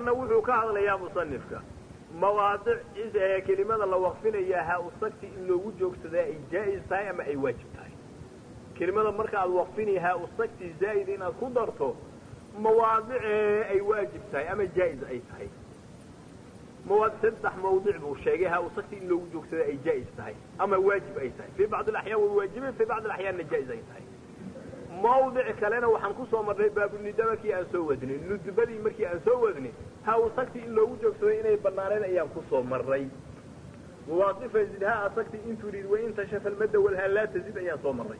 tanna wuxuu ka hadlayaa musanifka mawaadic kelimada la waqfinayaa ha usagti in loogu joogsadaa ay jaa-is tahay ama ay waajib tahay kelimada marka aad waqfinay ha usagti zaa'id inaad ku darto mawaadicee ay waajib tahay ama jaa-is ay tahay mawaadic saddex mawdic buu sheegay ha usagti in loogu joogsadaa ay jaa-is tahay ama waajib ay tahay fii bacdi alaxyaan way waajibeen fii bacdi alaxyaanna jaa-is ay tahay mawdic kalena waxaan ku soo marnay baabunida markii aan soo wadnay nudbadii markii aan soo wadnay ha usagti in loogu joogsaday inay banaaneen ayaan ku soo marray muwaadifa zid ha asagti in turid wain tashafa almadda walha laa tazid ayaan soo marray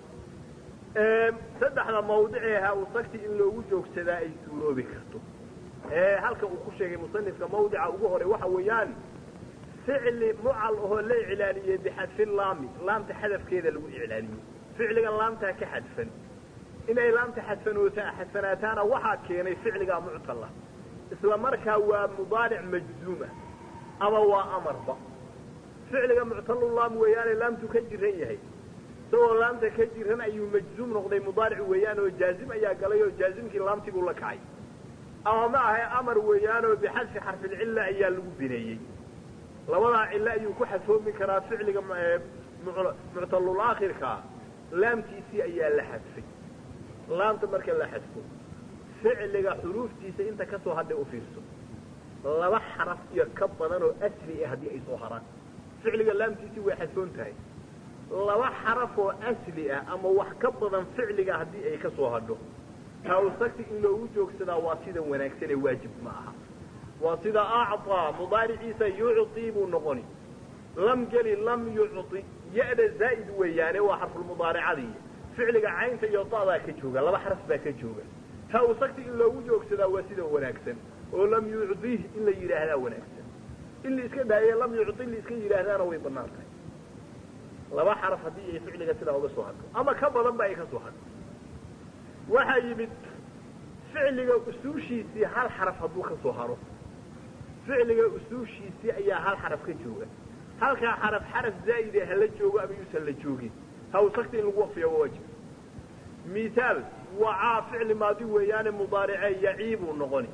saddexda mawdicee ha usagti in loogu joogsadaa ay suuroobi karto halka uu ku sheegay musanifka mawdica ugu hore waxa weeyaan ficli mucal ahoo la iclaaliyey bixadfi laami laamta xadafkeeda lagu iclaaliyey ficliga laamtaa ka xadfan inay laamta xadfanoota xadfanaataana waxaa keenay ficligaa muctala isla markaa waa mudaaric majzuuma ama waa amarba ficliga muctalulaam weeyaane laamtu ka jiran yahay isagoo laamta ka jiran ayuu majzuum noqday mudaaric weeyaan oo jaazim ayaa galay oo jaazimkii laamtii buu la kacay ama ma ahay amar weeyaanoo bixadfi xarfilcilla ayaa lagu bineeyey labadaa cillo ayuu ku xadfoomi karaa ficliga muctalulaakhirkaa laamtiisii ayaa la xadfay laamta marka la xadfo ficliga xuruuftiisa inta ka soo hadhay u fiirso laba xaraf iyo ka badan oo asli ah haddii ay soo haraan ficliga laamtiisii way xadfoon tahay laba xaraf oo asli ah ama wax ka badan ficliga haddii ay ka soo hadho hawsagti in loogu joogsadaa waa sida wanaagsan ee waajib ma aha waa sida acطaa mudaariciisa yucطii buu noqoni lam geli lam yucطi ya-da zaa'id weeyaane waa xarfulmudaaricadii ficliga caynta iyo da'daa ka jooga laba xaraf baa ka jooga hawsagti in loogu joogsadaa waa sida wanaagsan oo lam yucطih in la yidhaahdaa wanaagsan in la iska dhaaye lam yucطi in la iska yidhaahdaana way banaan tahay laba xaraf haddii ay ficliga sidaa uga soo hadho ama ka badan ba ay ka soo hadho waxaa yimid ficliga usuushiisii hal xaraf hadduu ka soo haro ficliga usuushiisii ayaa hal xaraf ka jooga halkaa xaraf xaraf zaa'ide hala joogo ama yuusan la joogin hawsagta in lagu waqfiya waa waajib mihaal wacaa ficli maadi weeyaane mudaaricee yacii buu noqoni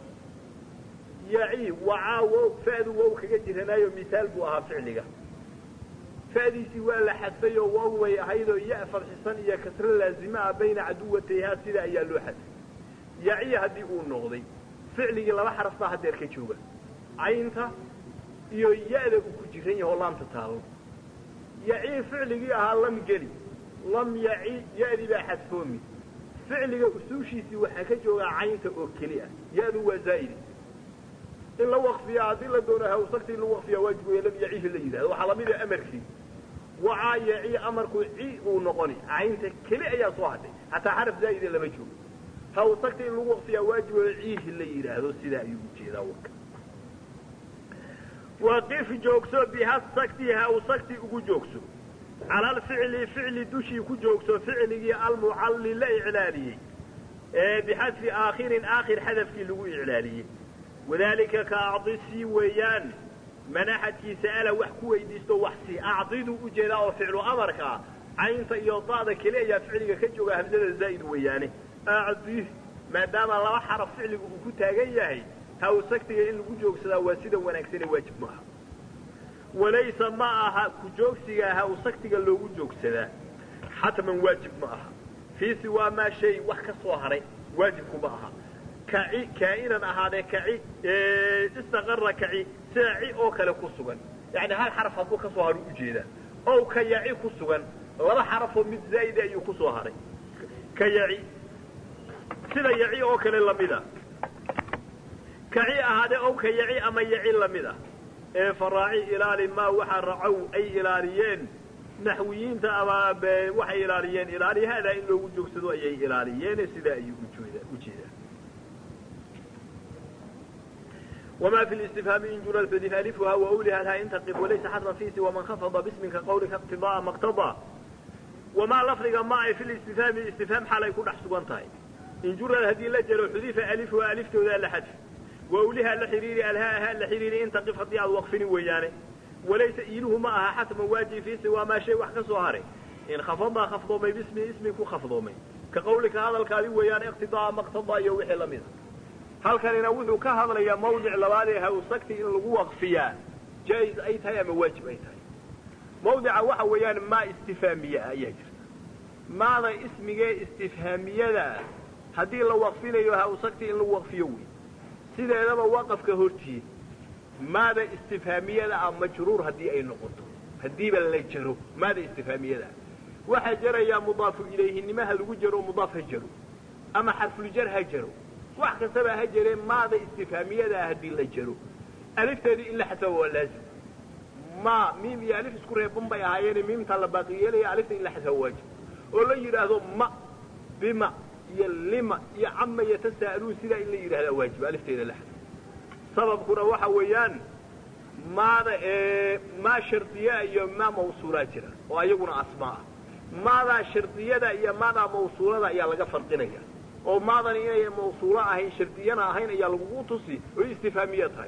yacii wacaa wow fa'du wow kaga jiranaayo mihaal buu ahaa ficliga fa'diisii waa la xadfay oo wow way ahaydoo ya fadxisan iyo kasro laazime ah bayna caduwatayhaa sida ayaa loo xadfay yaciya haddii uu noqday ficligii laba xaraf baa haddeer ka jooga caynta iyo ya-da uu ku jiran yaho laamta taalo yacii ficligii ahaa lam geli lam yaci ya-dii baa xadfoomi ficliga usuushiisii waxaa ka joogaa caynta oo keli ah ya-du waa zaa'idi in la waqfiya haddii la doono hawsagta in lagu waqfiya waajib weeye lam yacihi la yidhahdo waxaa lamida amarkii wacaa yaci amarku ci uu noqoni caynta keli ayaa soo hadhay hataa xaraf zaa'ide lama joogo hawsagta in lagu waqfiyaa waajib weeye ciihi la yidhaahdo sidaa ayuu ujeedaa warka waqif joogso bihasagti hawsagti ugu joogso cala alficli ficli dushii ku joogso ficligii almucalli la iclaaliyey ee bixadfi aakhirin aakhir xadafkii lagu iclaaliyey wadaalika ka acdisii weeyaan manaxadkii sa'ala wax ku weydiisto wax si acdiduu ujeedaa oo ficlu amarka ah caynta iyo da'da keli ayaa ficliga ka jooga hamsada zaa'id weeyaane acdih maadaama laba xaraf ficliga uu ku taagan yahay hawsagtiga in lagu joogsadaa waa sida wanaagsane waajib ma aha walaysa ma aha ku joogsiga hawsagtiga loogu joogsadaa xatman waajib ma aha fii siwaa maa shay wax ka soo haray waajibku ma aha kaci kaa'inan ahaadee kaci istaqara kaci sida ci oo kale ku sugan yacni hal xaraf hadduu ka soo haro ujeedaa ow ka yaci ku sugan laba xarafoo mid zaa'ida ayuu ku soo haray ka yaci sida yaci oo kale lamida kaci ahaadee ow ka yaci ama yaci lamid ah ee faraaci ilaali maa waxa racow ay ilaaliyeen naxwiyiinta ama waxay ilaaliyeen ilaali haadaa in loogu joogsado ayay ilaaliyeene sidaa ayuu ujeedaa وما في الاستفهام إن جرى الفدف ألفها وأولها لها إن تقف وليس حتما في سوى من خفض باسمك قولك اقتضاء ما اقتضى وما لفظك معي في الاستفهام الاستفهام حال يكون أحسن طيب إن جرى هذه اللجل حذف ألفها ألفت ذا لحذف وأولها لحرير ألهاها لحرير إن تقف هدي وقفني ويانه وليس إيله معها حتما واجي في سوى ما شيء وحكى صهاري إن خفض خفضومي باسمي اسمك خفضومي كقولك هذا الكاذب ويان اقتضاء ما اقتضى يوحي لمنه halkanina wuxuu ka hadlayaa mawdic labaad ee hawsagti in lagu waqfiyaa jaa-is ay tahay ama waajib ay tahay mawdica waxa weeyaan maa istifaamiye ah ayaa jirta maada ismigee istifhaamiyada haddii la waqfinayo hawsagti in lagu waqfiyo wey sideedaba waqafka hortiid maada istifhaamiyada ah majruur haddii ay noqoto haddiiba la jaro maada istifhaamiyada ah waxaa jarayaa mudaafu ilayhinimaha lagu jaro mudaaf ha jaro ama xarfuljar ha jaro wax kastaba ha jaree maada istifhaamiyada ah haddii la jaro alifteedii in la xasaba waa laazim ma miim iyo alif isku reeban bay ahaayeene miimtaa la baaqi yeelaya alifta in la xasaba waajib oo la yidhaahdo ma bima iyo lima iyo cama yatasa'aluun sidaa in la yidhahdaa waajib alifteeda la xasaba sababkuna waxa weeyaan maada maa shardiya iyo maa mawsuulaa jira oo ayaguna asmaa ah maadaa shardiyada iyo maadaa mawsuulada ayaa laga farqinaya oo maadan inay mawsuulo ahayn shardiyana ahayn ayaa lagugu tusi oo istifhaamiya tahay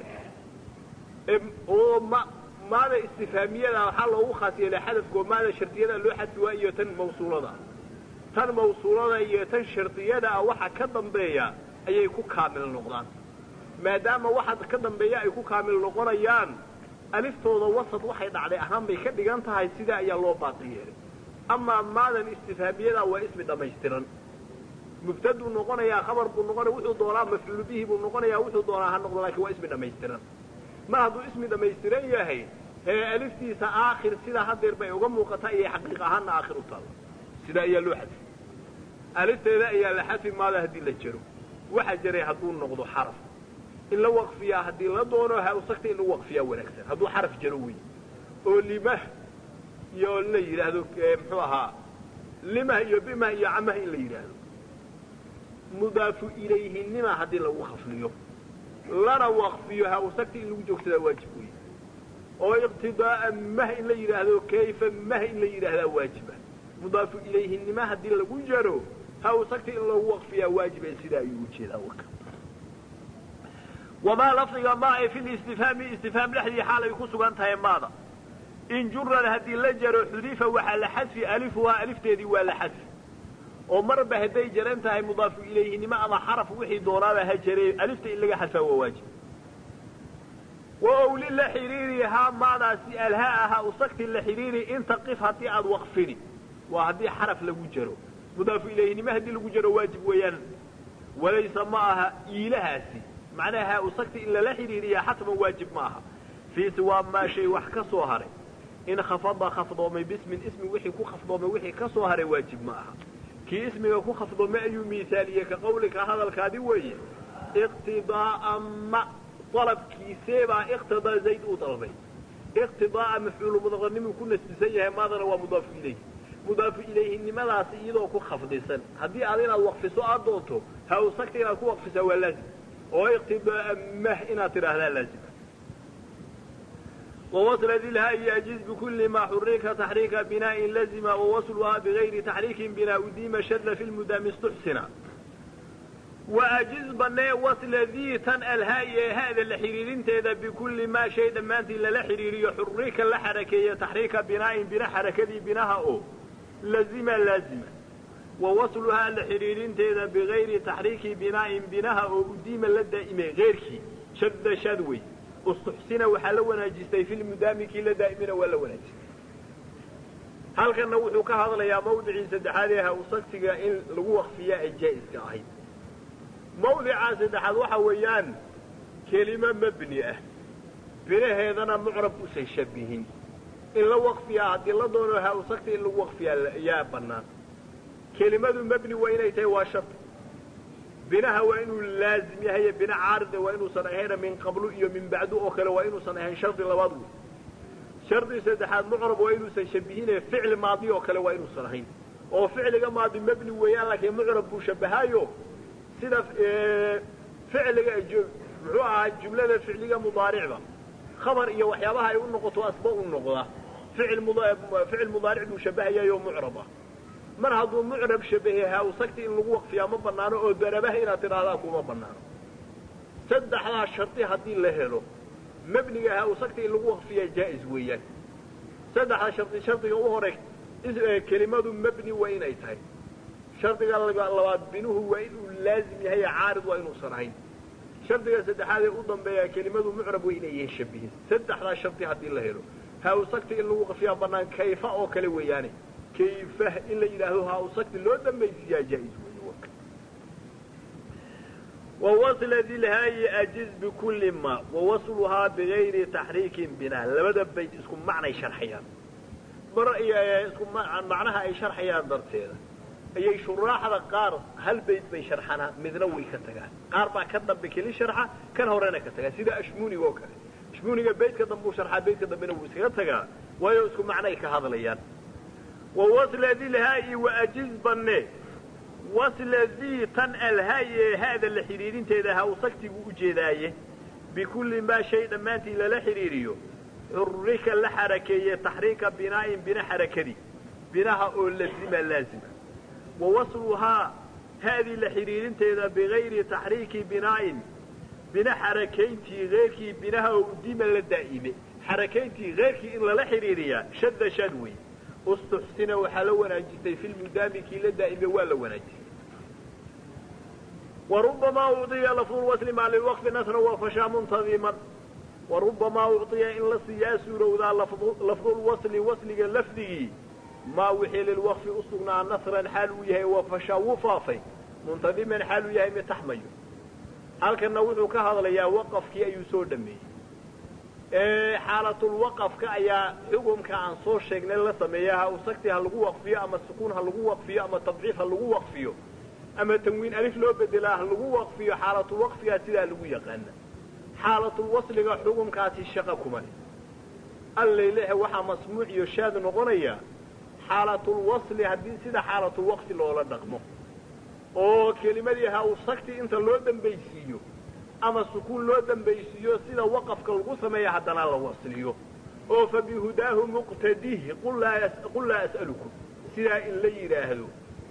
oo ma maada istifhaamiyada waxaa loogu khaas yeelay xadafkoo maada shardiyada loo xadfi waa iyo tan mawsuulada tan mawsuulada iyo tan shardiyada ah waxa ka dambeeya ayay ku kaamil noqdaan maadaama waxa ka dambeeya ay ku kaamil noqonayaan aliftooda wasad waxay dhacday ahaan bay ka dhigan tahay sidaa ayaa loo baaqi yeelay amaa maadan istifhaamiyada waa ismi dhammaystiran mubtaduu noqonayaa khabar buu noqonaya wuxuu doonaa mafcuulu bihi buu noqonayaa wuxuu doonaa ha noqdo lakin waa ismi dhammaystiran mar hadduu ismi dhammaystiran yahay ee aliftiisa aakhir sidaa hadeer bay uga muuqataa iyay xaqiiq ahaanna aakhir u taalla sidaa ayaa loo xadfi alifteeda ayaa la xadfi maada haddii la jaro waxa jaray hadduu noqdo xaraf in la waqfiyaa haddii la doono hawsagta in lagu waqfiyaa wanaagsan hadduu xaraf jaro wey oo limah iyo la yidhaahdo muxuu ahaa limah iyo bimah iyo camah in la yidhaahdo mudaafu ilayhinima haddii lagu khafliyo lana waqfiyo hawsagta in lagu joogsadaa waajib wey oo iqtidaaa mah in la yidhaahdo kayfa mah in la yidhaahdaa waajiba mudaafu ilayhinima haddii lagu jaro hawsagta in lagu waqfiyaa waajiba sidaa ayuu ujeedaa warka wamaa lafdiga ma ay fi listifhaami istifhaam dhexdii xaal ay ku sugan tahay maada in juran haddii la jaro xudifa waxaa la xadfi alifuhaa alifteedii waa la xadfi oo marba hadday jaran tahay mudaafu ilayhinimo ama xaraf wixii doonaaba ha jaree alifta in laga xadfaa waa waajib wa owli la xiriirihaa maadaasi alhaa ahaa usagti la xiriiri inta qif haddii aad waqfini waa haddii xaraf lagu jaro mudaafu ilayhinimo haddii lagu jaro waajib weeyaan walaysa ma aha iilahaasi macnaha usagti in lala xidhiiriyaa xatman waajib ma aha fii siwaa maa shay wax ka soo haray in khafada khafdoomay bismin ismi wixii ku khafdoomay wixii ka soo haray waajib ma aha kii ismiga ku khafdoomay ayuu miisaaliyey ka qawlika hadalkaadi weeye iqtidaaa ma dalabkiiseebaa iqtidaa zayd uu dalbay iqtidaaa mafcuulu mudaqarnimuu ku nasbisan yahay maadana waa mudaafu ilayhi mudaafu ilayhinimadaasi iyadoo ku khafdisan haddii aad inaad waqfiso aad doonto ha usagta inaad ku waqfisaa waa laazim oo iqtidaaa mah inaad tidhaahdaa laazima wawasla dilha yajiz bikuli ma xurika taxriika binaain lazima wawasluhaa bigayri taxriikin binaa udiima shadla fi lmudaami istuxsina waajiz banee wasla dii tan alhaa'i ee haada la xidhiirinteeda bikulli maa shay dhammaantii lala xidhiiriyo xurika la xarakeeya taxriika binaa'in bina xarakadii binaha oo lazima laazima wa wasluhaa la xidhiirinteeda bigayri taxriiki binaa'in binaha oo udiima la daa'imay keyrkii shadda shadwey istuxsina waxaa la wanaajistay fi lmudaami kii la daa'imina waa la wanaajistay halkanna wuxuu ka hadlayaa mawdicii saddexaad ee hawsagsiga in lagu waqfiyaa ay jaa-iska ahayd mawdicaa saddexaad waxa weeyaan kelimo mabni ah binaheedana mucrab usan shabihin in la waqfiyaa haddii la doono hawsagta in lagu waqfiyaa yaa bannaan kelimadu mabni waa inay tahay waa shart binaha waa inuu laazim yahay bina caarida waa inuusan ahayna min qablu iyo min bacdu oo kale waa inuusan ahayn shardi labaad wey shardi saddexaad mucrab waa inuusan shabihine ficli maadi oo kale waa inuusan ahayn oo ficliga maadi mabni weeyaan laakiin mucrab buu shabahaayo sida ficliga muxuu ahaa jumlada ficliga mudaaricda khabar iyo waxyaabaha ay u noqoto asba u noqda ficil mudaaric buu shabahayayo mucrab ah mar hadduu mucrab shabahe hawsagti in lagu waqfiyaa ma banaano oo darabaha inaad tidhaahdaa kuma banaano saddexdaa shardi haddii la helo mebniga hawsagti in lagu waqfiyaa jaa-is weeyaan saddexdaa shardi shardiga u hore kelimadu mebni waa inay tahay shardiga labaad binuhu waa inuu laazim yahay caarid waa inuusan ahayn shardiga saddexaad ee u dambeeya kelimadu mucrab way inay yihiin shabihin saddexdaa shardi haddii la helo hausagti in lagu qafiyaa banaan kayfa oo kale weeyaane kayfa in la yidhaahdo hausagti loo dambaysiyaa jaa-is wey wawasla dilhaayi ajiz bikulli ma wawasluhaa bigayri taxriikin binaa labada bayt isku macnay sharxayaan mar isku macnaha ay sharxayaan darteeda ayay shuraaxda qaar hal bayt bay sharxanaa midna way ka tagaan qaar baa ka dambe keli sharxa kan horena ka tagaa sida ashmuniga oo kale ashmuniga baytka dambe u sharxaa baytka dambena wuu iskaga tagaa waayo isku macnay ka hadlayaan wawasla dilhaayi waajiz banne wasla dii tan alhaay ee haada la xidhiidhinteeda hawsagtigu u jeedaaye bikulli maa shay dhammaantii lala xidhiiriyo xurrika la xarakeeye taxriika binaa'in bina xarakadii binaha oo lazima laazima wa wasluhaa haadii la xidhiidhinteeda bigayri taxriiki binaa'in bina xarakayntii keyrkii binaha oo udima la daa'ime xarakayntii keyrkii in lala xidhiiriyaa shadda shad wey ustuxsina waxaa la wanaajistay fi lmudaami kii la daa'ime waa la wanaajistay warubamaa ucطiya lafdulwasli maa lilwaqfi nasra wafashaa muntadiman warubamaa ucطiya in la siiyaa suurowdaa lafdulwasli wasliga lafdigii maa wixii lilwaqfi u sugnaa nasran xaal uu yahay wafashaa wuu faafay muntadiman xaal uu yahay mid taxmayo halkanna wuxuu ka hadlayaa waqafkii ayuu soo dhameeyey xaalatulwaqafka ayaa xukumka aan soo sheegnay la sameeya ha usagti ha lagu waqfiyo ama sukuun ha lagu waqfiyo ama tadciif ha lagu waqfiyo ama tanwiin alif loo bedelaa ha lagu waqfiyo xaalatulwaqfigaa sidaa lagu yaqaana xaalatulwasliga xukumkaasi shaqa kuma leh allalehe waxaa masmuuc iyo shaad noqonaya xaalatulwasli haddii sida xaalatulwaqfi loola dhaqmo oo kelimadii ha usagti inta loo dambaysiiyo ama sukuun loo dambaysiiyo sida waqafka lagu sameeya haddana la wasliyo oo fa bihudaahu muqtadih qul laa as'alukum sidaa in la yidhaahdo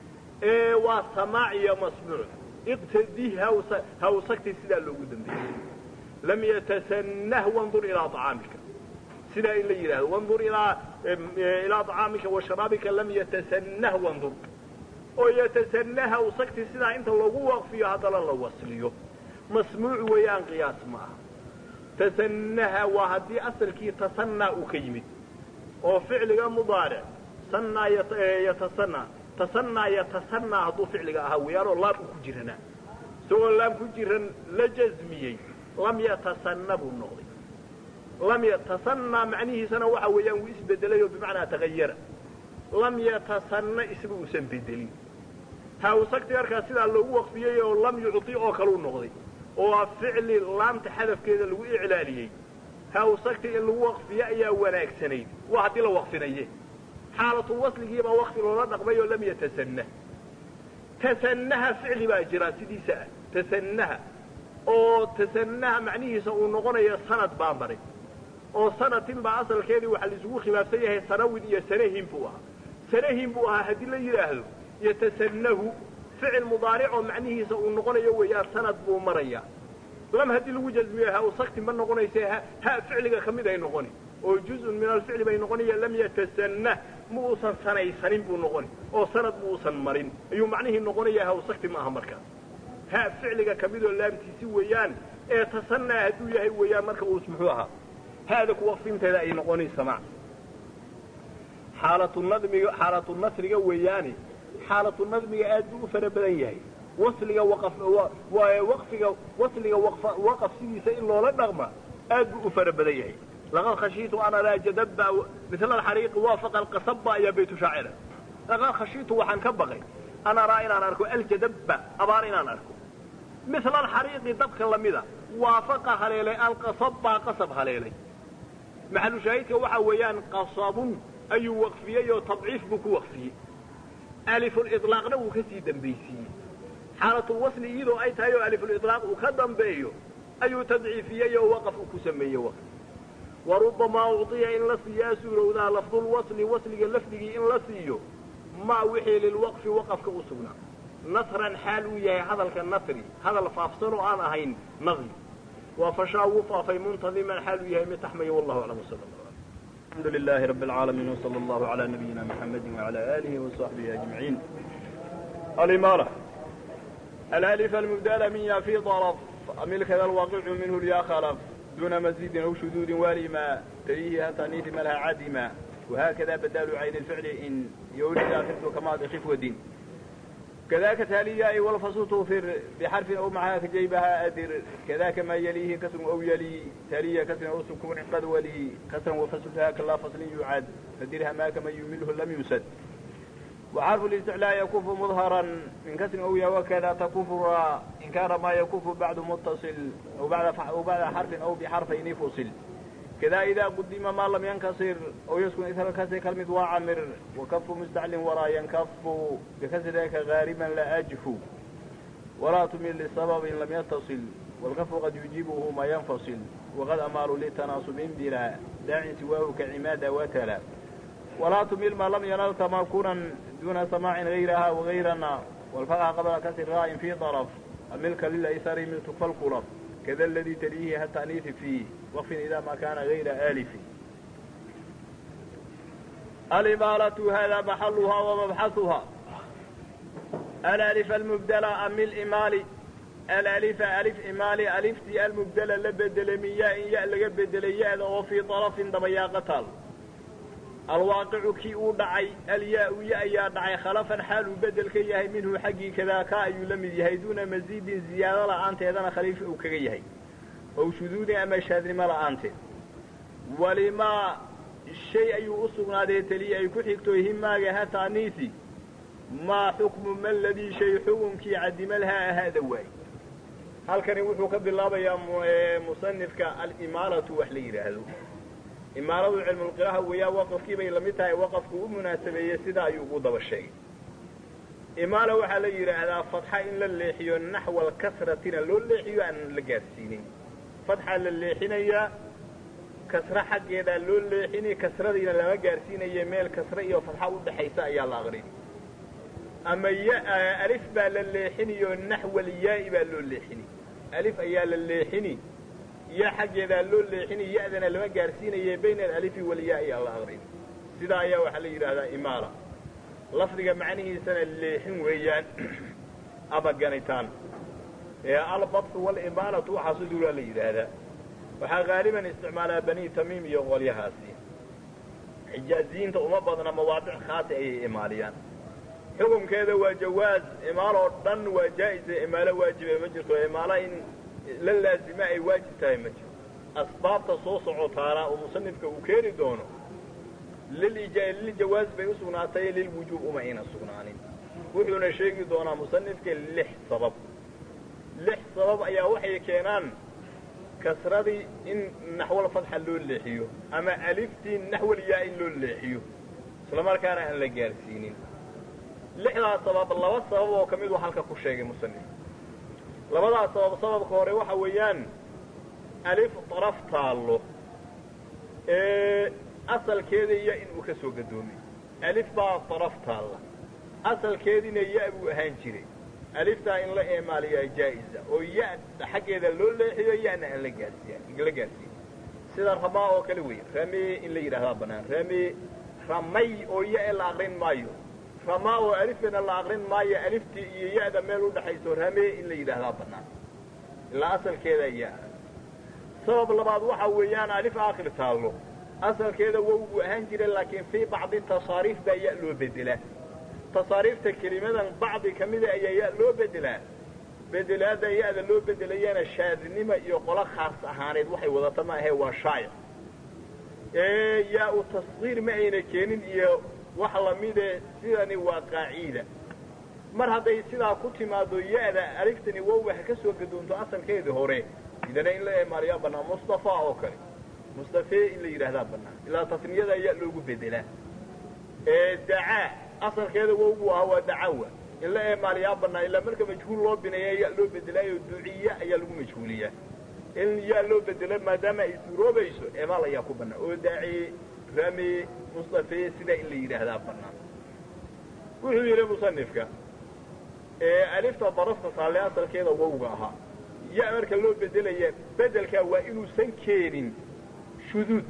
waa samaac iyo masmuuc iqtadih hawsagti sidaa loogu dambeeyey lam yatasanah wandur ilaa acaamika sidaa in la yidhahdo wandur ilaa ilaa acaamika wa sharaabika lam yatasanah wandur oo yatasanah hawsagti sidaa inta loogu waqfiyo haddana la wasliyo masmuuc weeyaan qiyaas ma aha tasanaha waa haddii asalkii tasanaa uu ka yimid oo ficliga mudaaric sanaa yatasanaa tasanaa yatasanaa hadduu ficliga ahaa weeyaanoo laam uu ku jiranaa isagoo laam ku jiran la jasmiyey lam yatasanna buu noqday lam yatasanaa macnihiisana waxa weeyaan wuu isbedelay oo bimacnaa tagayara lam yatasanna isba uusan bedelin hawsagti markaa sidaa loogu waqfiyey oo lam yucطi oo kaleu noqday oo ficli laamta xadafkeeda lagu iclaaliyey hawsagti in lagu waqfiyo ayaa wanaagsanayd waa haddii la waqfinaye xaalatulwasligiibaa waqfi loola dhaqmay oo lam yatasanah tasanaha ficli baa jira sidiisa ah tasanaha oo tasanaha macnihiisa uu noqonayo sanad baa maray oo sanatin baa asalkeedii waxaa laisugu khilaafsan yahay sanawin iyo sanahin buu ahaa sanahin buu ahaa haddii la yidhaahdo yatasanahu ficil mudaaric oo macnihiisa uu noqonayo weeyaan sanad buu maraya lam haddii lagu jasmiyo ha usakti ma noqonayse ha ficliga ka mid ay noqoni oo juzun min alficli bay noqonaya lam yatasanah ma uusan sanaysanin buu noqoni oo sanad ma uusan marin ayuu macnihii noqonaya ha usakti ma aha markaas ha ficliga ka midoo laamtiisi weeyaan ee tasanaa hadduu yahay weeyaan marka uus muxuu ahaa haada ku waqfinteeda ay noqonaysa ma xaalatnadmiga xaalatu nasriga weeyaane xaalatu nadmiga aad buu u fara badan yahay wasliga waqfiga wasliga waqaf sidiisa in loola dhaqma aad buu u fara badan yahay laqad khashiitu an araa jadaba mila alxariiqi waafaqa alqasaba ayaa baytu shaacira laqad khashiitu waxaan ka baqay an araa inaan arko aljadaba abaar inaan arko mila alxariiqi dabka lamida waafaqa haleelay alqasaba qasab haleelay maxalu shaahidka waxa weeyaan qasabun ayuu waqfiyey oo tadciif buu ku waqfiyey alifuliطlaaqna wuu ka sii dambaysiiyey xaalatulwasli iyadoo ay tahay oo alifuliطlaaq uu ka dambeeyo ayuu tadciifiyey oo waqaf uu ku sameeyey waqf warubamaa ucطiya in la siiyaa suurowdaa lafdulwasli wasliga lafdigii in la siiyo maa wixii lilwaqfi waqafka u sugnaa nasran xaal uu yahay hadalka nasri hadal faafsan oo aan ahayn nadmi waa fashaa wuu faafay muntadiman xaal uu yahay mid taxmaya wallahu aclam wsal الحمد لله رب العالمين وصلى الله على نبينا محمد وعلى آله وصحبه أجمعين الإمارة الألف المبدلة من في ضرب أمل كذا الواقع منه اليا خلف دون مزيد أو شذوذ والما تليه تأنيث ملها عدما وهكذا بدال عين الفعل إن يولد آخرته كما خف ودين كذاك تالية أي والفصل توفر بحرف أو معها في جيبها أدر كذاك ما يليه كسر أو يلي تالية كسر أو سكون قد ولي كسر وفصلها كلا فصل يعاد فدرها ما كما يمله لم يسد وحرف الاستعلاء يكف مظهرا من كسر أو يا وكذا تكف را إن كان ما يكف بعد متصل أو بعد أو بعد حرف أو بحرفين فصل كذا إذا قدم ما لم ينكسر أو يسكن إثر الكسر كلمة وعمر وكف مستعل وراء ينكف بكسرك غاربا لا أجف ولا تميل لسبب لم يتصل والكف قد يجيبه ما ينفصل وقد أمار للتناصب بلا داع سواه كعماد وتلا ولا تميل ما لم ينال تماكنا دون سماع غيرها وغيرنا والفقع قبل كسر راء في طرف الملك للأيسار من تكفى القرف كذا الذي تليه التأنيث فيه وقف إذا ما كان غير آلف الإمالة هذا محلها ومبحثها الألف المبدلة أم الإمال الألف ألف إمالي ألفتي المبدلة لبدل من ياء ياء لبدل ياء وفي طرف دبيا قتال الواقع كي دعي الياء ياء يا دعي خلفا حال بدل كي يهي منه حقي كذا كا يلم يهي دون مزيد زيادة لأنت إذا خليف أو كي يهي أو شذوذ أما شاذر ما لأنت ولما الشيء أي أصغنا ذي تلي أي كحكتو هما جهة تانيثي ما حكم ما الذي شيء حكم كي عدم لها هذا واي هل كان يوحو قبل الله يا مصنفك الإمارة وحلي هذا إمارة علم القراءة ويا وقف كي بي لمتها وقف كو مناسبية سدا يقود بالشيء إمارة وحلي هذا فتحة إن لليحيو نحو الكسرة لو الليحيو أن لقاسينين فتحة لليحينية كسرة حقيدا لو الليحيني كسرة إن لما قارسينية ميل كسرة إيو فتحة ودحيسا يا الله غريب ama alif baa la leexinayo naxwa alyaai baa loo leexini alif ayaa la leexini ya xaggeedaa loo leexini ya-dana lama gaarsiinaye bayna alalifi walyaai alla aqrin sidaa ayaa waxaa la yidhaahdaa imaala lafdiga macnihiisana leexin weeyaan ama ganitaan ee albadxu walimaalatu waxaasu duulaa la yidhaahdaa waxaa haaliban isticmaalaa bani tamiim iyo qolyahaasi xijaaziyiinta uma badna mawaadic khaasi ayay imaaliyaan xukunkeeda waa jawaaz imaal oo dhan waa jaa-isa imaalo waajibe ma jirto imaalo in la laazima ay waajib tahay ma jirto asbaabta soo socotaana oo musanifka uu keeni doono liljawaaz bay u sugnaatay lilwujuub uma ayna sugnaanin wuxuuna sheegi doonaa musanifka lix sabab lix sabab ayaa waxay keenaan kasradii in naxwal fadxa loo leexiyo ama aliftii naxwal yaa in loo leexiyo isla markaana aan la gaarsiinin lixdaas sabab laba sabab oo ka miduu halka ku sheegay musanif labadaas sabab sababka hore waxa weeyaan alif daraf taallo ee asalkeeda ya inuu ka soo gadoomay alif baa daraf taalla asalkeediina ya buu ahaan jiray aliftaa in la eemaaliyaa jaa-isa oo ya xaggeeda loo leexiyo yana aan la gaarsiiya la gaarsiiya sida ramaa oo kale wey ramee in la yidhahdaa banaan ramee ramay oo ya e la aqrin maayo ramaa oo alifkana la aqrin maayo aliftii iyo ya-da meel udhaxayso ramee in la yidhaahdaa banaan ilaa asalkeeda ya sabab labaad waxa weeyaan alif aakhir taallo asalkeeda wow buu ahaan jira laakiin fii bacdi tasaariif baa ya loo bedelaa tasaariifta kelimadan bacdi ka mida ayaa ya loo bedelaa bedelaada ya-da loo bedelayana shaadnima iyo qolo khaas ahaaneed waxay wadata ma ahee waa shaa'ic ee yaa-u tasqiir ma ayna keenin iyo wax lamide sidani waa qaaciida mar hadday sidaa ku timaado ya-da aliftani wowga ha ka soo gadoonto asalkeedii hore idana in la eemaaliyaa bannaan mustafa oo kale mustafee in la yidhaahdaa bannaan ilaa tasniyada ya loogu bedelaa ee dacaa asalkeeda wowgu ahaa waa dacawa in la eemaaliyaa bannaan ilaa marka majhuul loo bineeya ya loo bedelaayo duciya ayaa lagu majhuuliyaa in yaa loo bedelo maadaama ay suuroobayso eemaal ayaa ku bannaan oo daaci rame mustafe sidaa in la yidhaahdaa bannaan wuxuu yidhi musanifka alifta darafta taalle asalkeeda wowga ahaa ya marka loo bedelaya bedelkaa waa inuusan keenin shuduud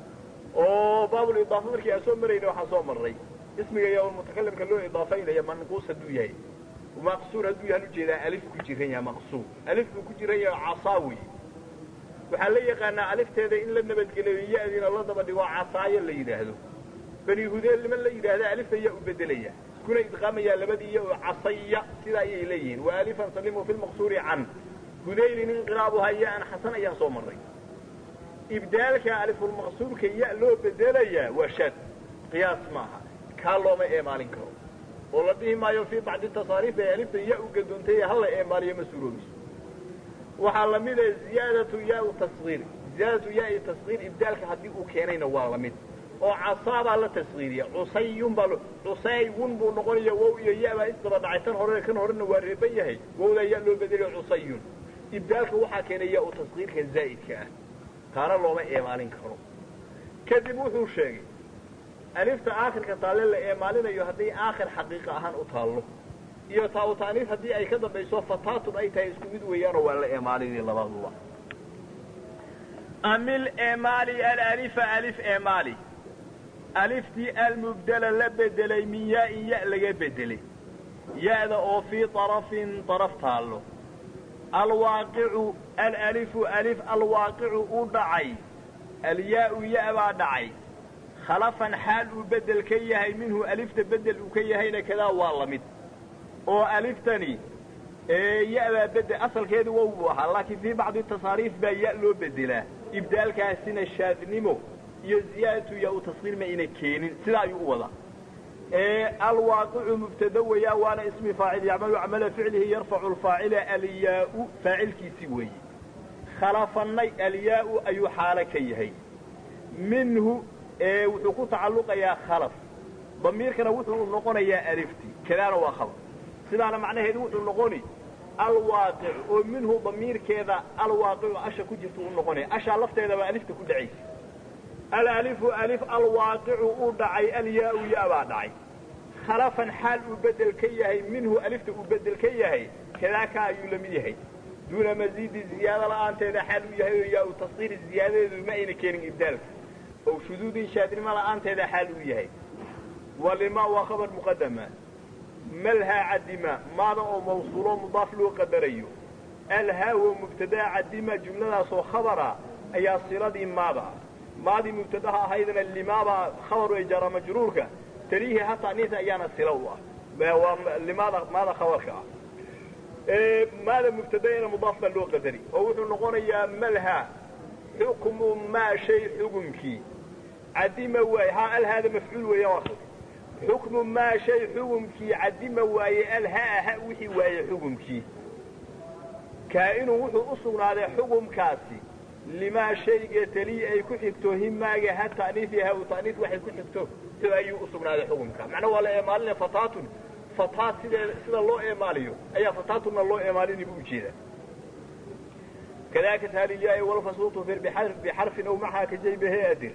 oo baabulidaafa markii aan soo marayna waxaan soo marray ismiga yaa mutakalimka loo idaafaynaya manquus hadduu yahay maqsuur hadduu yahan ujeedaa alif ku jiran yahay maqsuur alif buu ku jiran yahay casaa wey waxaa la yaqaanaa alifteeda in la nabadgeliyo ya-diina la daba dhigo casaayo la yidhaahdo bani hudeel niman la yidhaahda alifta yaa u bedelaya iskuna idqaamayaa labadii iyo casaya sidaa ayay leeyihiin wa alifan salimu fi lmaqsuuri can hudaylin inqilaabuhaa ya-an xasan ayaan soo marray ibdaalka alifulmaqsuurka ya loo bedelayaa waa shaad qiyaas maaha kaa looma eemaalin karo oo la dhihi maayo fii bacdi tasaariif ee alifta ya u gadoontay hala eemaaliyo ma suuroobiso waxaa lamid a ziyaadatu yaa tasgiir ziyaadatu yaai tasgiir ibdaalka haddii uu keenayna waa lamid oo casaabaa la tasgiiriya cusayun baa cusaywun buu noqonaya wow iyo ya baa isdaba dhacay tan hore kan horena waa reeban yahay wowdaa ya loo bedelayo cusayun ibdaalka waxaa keenay yaa u tasgiirka zaa'idka ah taana looma eemaalin karo kadib wuxuu sheegay alifta aakhirka taalle la eemaalinayo haddii aakhir xaqiiqa ahaan u taallo iyo taa-u taaniis haddii ay ka dambayso fataatun ay tahay isku mid weeyaanoo waa la eemaalinay labaduba amil eemaali alalifa alif eemaali aliftii almubdela la bedelay min yaa-in ya laga bedelay ya-da oo fii طarafin طaraf taallo alwaaqicu alalifu alif alwaaqicu u dhacay alyaa-u ya baa dhacay khalafan xaal uu bedel ka yahay minhu alifta bedel uu ka yahayna kadaa waa la mid oo aliftani ya-baa bedel asalkeedu wow buu ahaa laakiin fii bacdi tasaariif baa ya loo bedelaa ibdaalkaasina shaadnimo iyo ziyaadatu yaa u tasqiir ma ayna keenin sidaa ayuu u wadaa alwaaqicu mubtada weeyaa waana ismi faacil yacmalu camala ficlihi yarfacu lfaacila alyaa-u faacilkiisi weeye khalafanay alyaa-u ayuu xaalo ka yahay minhu wuxuu ku tacalluqayaa khalaf damiirkana wuxuu noqonayaa alifti kadaana waa khabar sidaana macnaheedu wuxuu noqoni alwaaqic oo minhu damiirkeeda alwaaqicu asha ku jirta u noqonaya ashaa lafteedaba alifta ku dhacaysa alalifu alif alwaaqicu uu dhacay alyaa-u ya baa dhacay khalafan xaal uu bedel ka yahay minhu alifta uu bedel ka yahay kadaaka ayuu la mid yahay duuna masiidi ziyaado la-aanteeda xaal uu yahay oo yaa u tasqiiri ziyaadadeedu ma ayna keenin ibdaalka oo shuduudin shaadnimo la-aanteeda xaal uu yahay walima waa khabar muqadama malhaa cadima maada oo mawsuuloo mudaaf loo qadarayo alhaa wo mubtadaa cadima jumladaasoo khabara ayaa siladii maada maadii mubtadaha ahaydna limaaba khabaru ee jaara majruurka taliihi hataa niisa ayaana sila u ah waa limaada maada khabarka ah maada mubtadaena mudaaf baa loo qadari oo wuxuu noqonayaa malha xukmu maa shay xukumkii cadima waaye ha alhaada mafcuul weeya waa xukmu maa shay xukumkii cadima waaye alhaa ha wixii waaye xukumkii kaa-inuu wuxuu u sugnaaday xukumkaasi limaa shayga taliyi ay ku xigto himaaga ha ta'niif iyo ha u ta'niif waxay ku xigto ayuu u sugnaaday xukumka macnaa waa la eemaalinaya fataatun fataat sidee sida loo eemaaliyo ayaa fataatunna loo eemaalini bu ujeedaa kadaka taaliyaai walfasuutu fir bixarfin aw macaha kajaybihe adir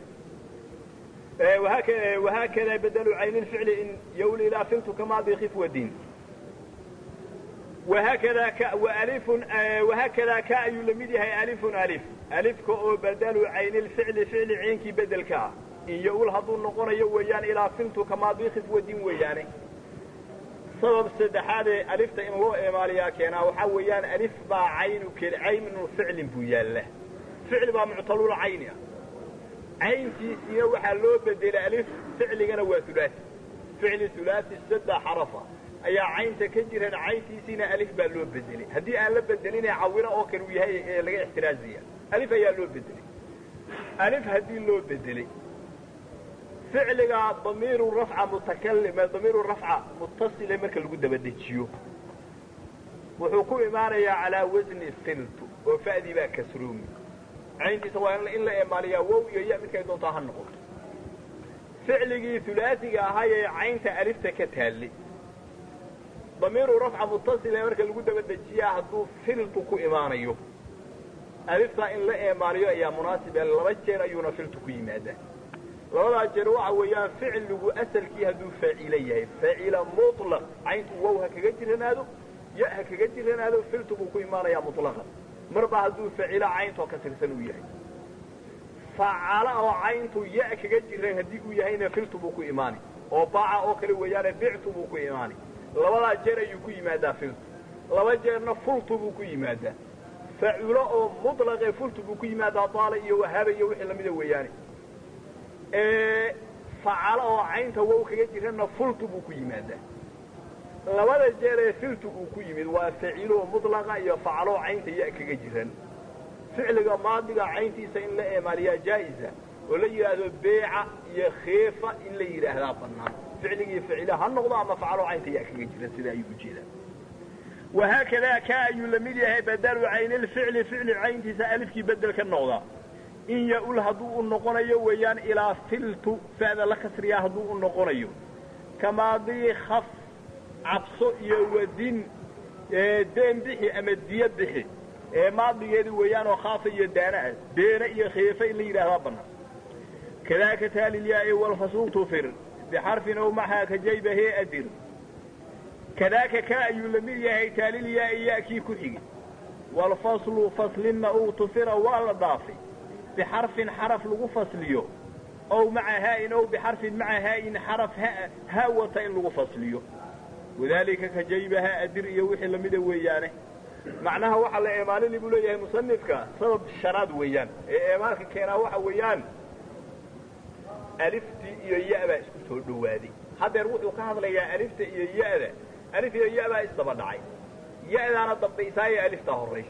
wahaakada bedelu cayni lficli in ywl ilaa filtu kamaadi khifwadin wahaakada alifun wahaakada ka ayuu lamid yahay alifun alif alifka oo bedelu cayni lficli ficli ceynkii bedelka ah in yaul hadduu noqonayo weeyaan ilaa filtu kamaadi khifwadin weeyaane sabab saddexaadee alifta in loo eemaaliyaa keenaa waxaa weeyaan alif baa caynu caynu ficlin buu yaalla ficli baa muctalul cayni ah cayntiisiina waxaa loo bedelay alif ficligana waa hulaasi ficli hulaasi saddex xarafa ayaa caynta ka jiran cayntiisiina alif baa loo bedelay haddii aan la bedelinee cawino oo kale uu yahay ee laga ixtiraazaya alif ayaa loo bedelay alif haddii loo bedelay ficliga damiiru rafca mutakalim damiiru rafca mutasile marka lagu dabadejiyo wuxuu ku imaanayaa calaa wasni filtu oo fa'dii baa kasroomi cayntiisa waa in la eemaaliyaa wow iyo ya midkay doontaa ha noqoto ficligii hulaasiga ahaayee caynta alifta ka taallay damiiru rafca mutasile marka lagu dabadejiyaa hadduu filtu ku imaanayo aliftaa in la eemaaliyo ayaa munaasibe laba jeer ayuuna filtu ku yimaadaa labadaa jeer waxa weeyaan ficligu asalkii hadduu faacilo yahay faacila muطlaq cayntu wow ha kaga jiranaado ya ha kaga jiranaado filtu buu ku imaanayaa muطlaqan marba hadduu faacilo cayntoo ka tirsan uu yahay facala oo cayntu ya kaga jiran haddii uu yahayna filtu buu ku imaani oo baaca oo kale weeyaane bictu buu ku imaani labadaa jeer ayuu ku yimaadaa filtu laba jeerna fultu buu ku yimaadaa faculo oo muطlaqe fultu buu ku yimaadaa daala iyo wahaaba iyo wixii lamida weeyaane facalo oo caynta wow kaga jirana fultu buu ku yimaadaa labada jeer ee filtu uu ku yimid waa facilo muطlaqa iyo facalo caynta ya kaga jiran ficliga maadiga cayntiisa in la eemaaliyaa jaa'iza oo la yidhaahdo beeca iyo khiifa in la yidhaahdaa banaan ficligii ficila ha noqdo ama facalo caynta ya kaga jiran sida ayuu ujeedaa wahaakadaa ka ayuu la mid yahay badalu caynilficli ficli cayntiisa alifkii bedel ka noqda in ya-ul hadduu u noqonayo weeyaan ilaa filtu fa'da la kasriyaa hadduu u noqonayo kamaadii khaf cabso iyo wadin deen bixi ama diyo bixi ee maadigeedi weeyaan oo khaafa iyo daana ah deena iyo khiifa in la yidhahdaa banaan kadaaka taalilyaai walfasuul tufir bixarfin ow maxaa ka jaybahe adir kadaaka ka ayuu la mid yahay taalilyaai ya-kii ku xigi walfaslu faslinna uu tufira waa la dhaafay bixarfin xaraf lagu fasliyo ow maca haa'in ow bixarfin maca haa'in xaraf ha wata in lagu fasliyo wadaalika ka jaybaha adir iyo wixii lamida weeyaane macnaha waxaa la eemaalini buu leeyahay musanifka sabab shanaad weeyaan ee eemaalka keenaa waxa weeyaan aliftii iyo ya-baa isku soo dhowaaday haddeer wuxuu ka hadlayaa alifta iyo ya-da alif iyo ya-baa isdaba dhacay ya-daana dambaysaayo aliftaa horraysa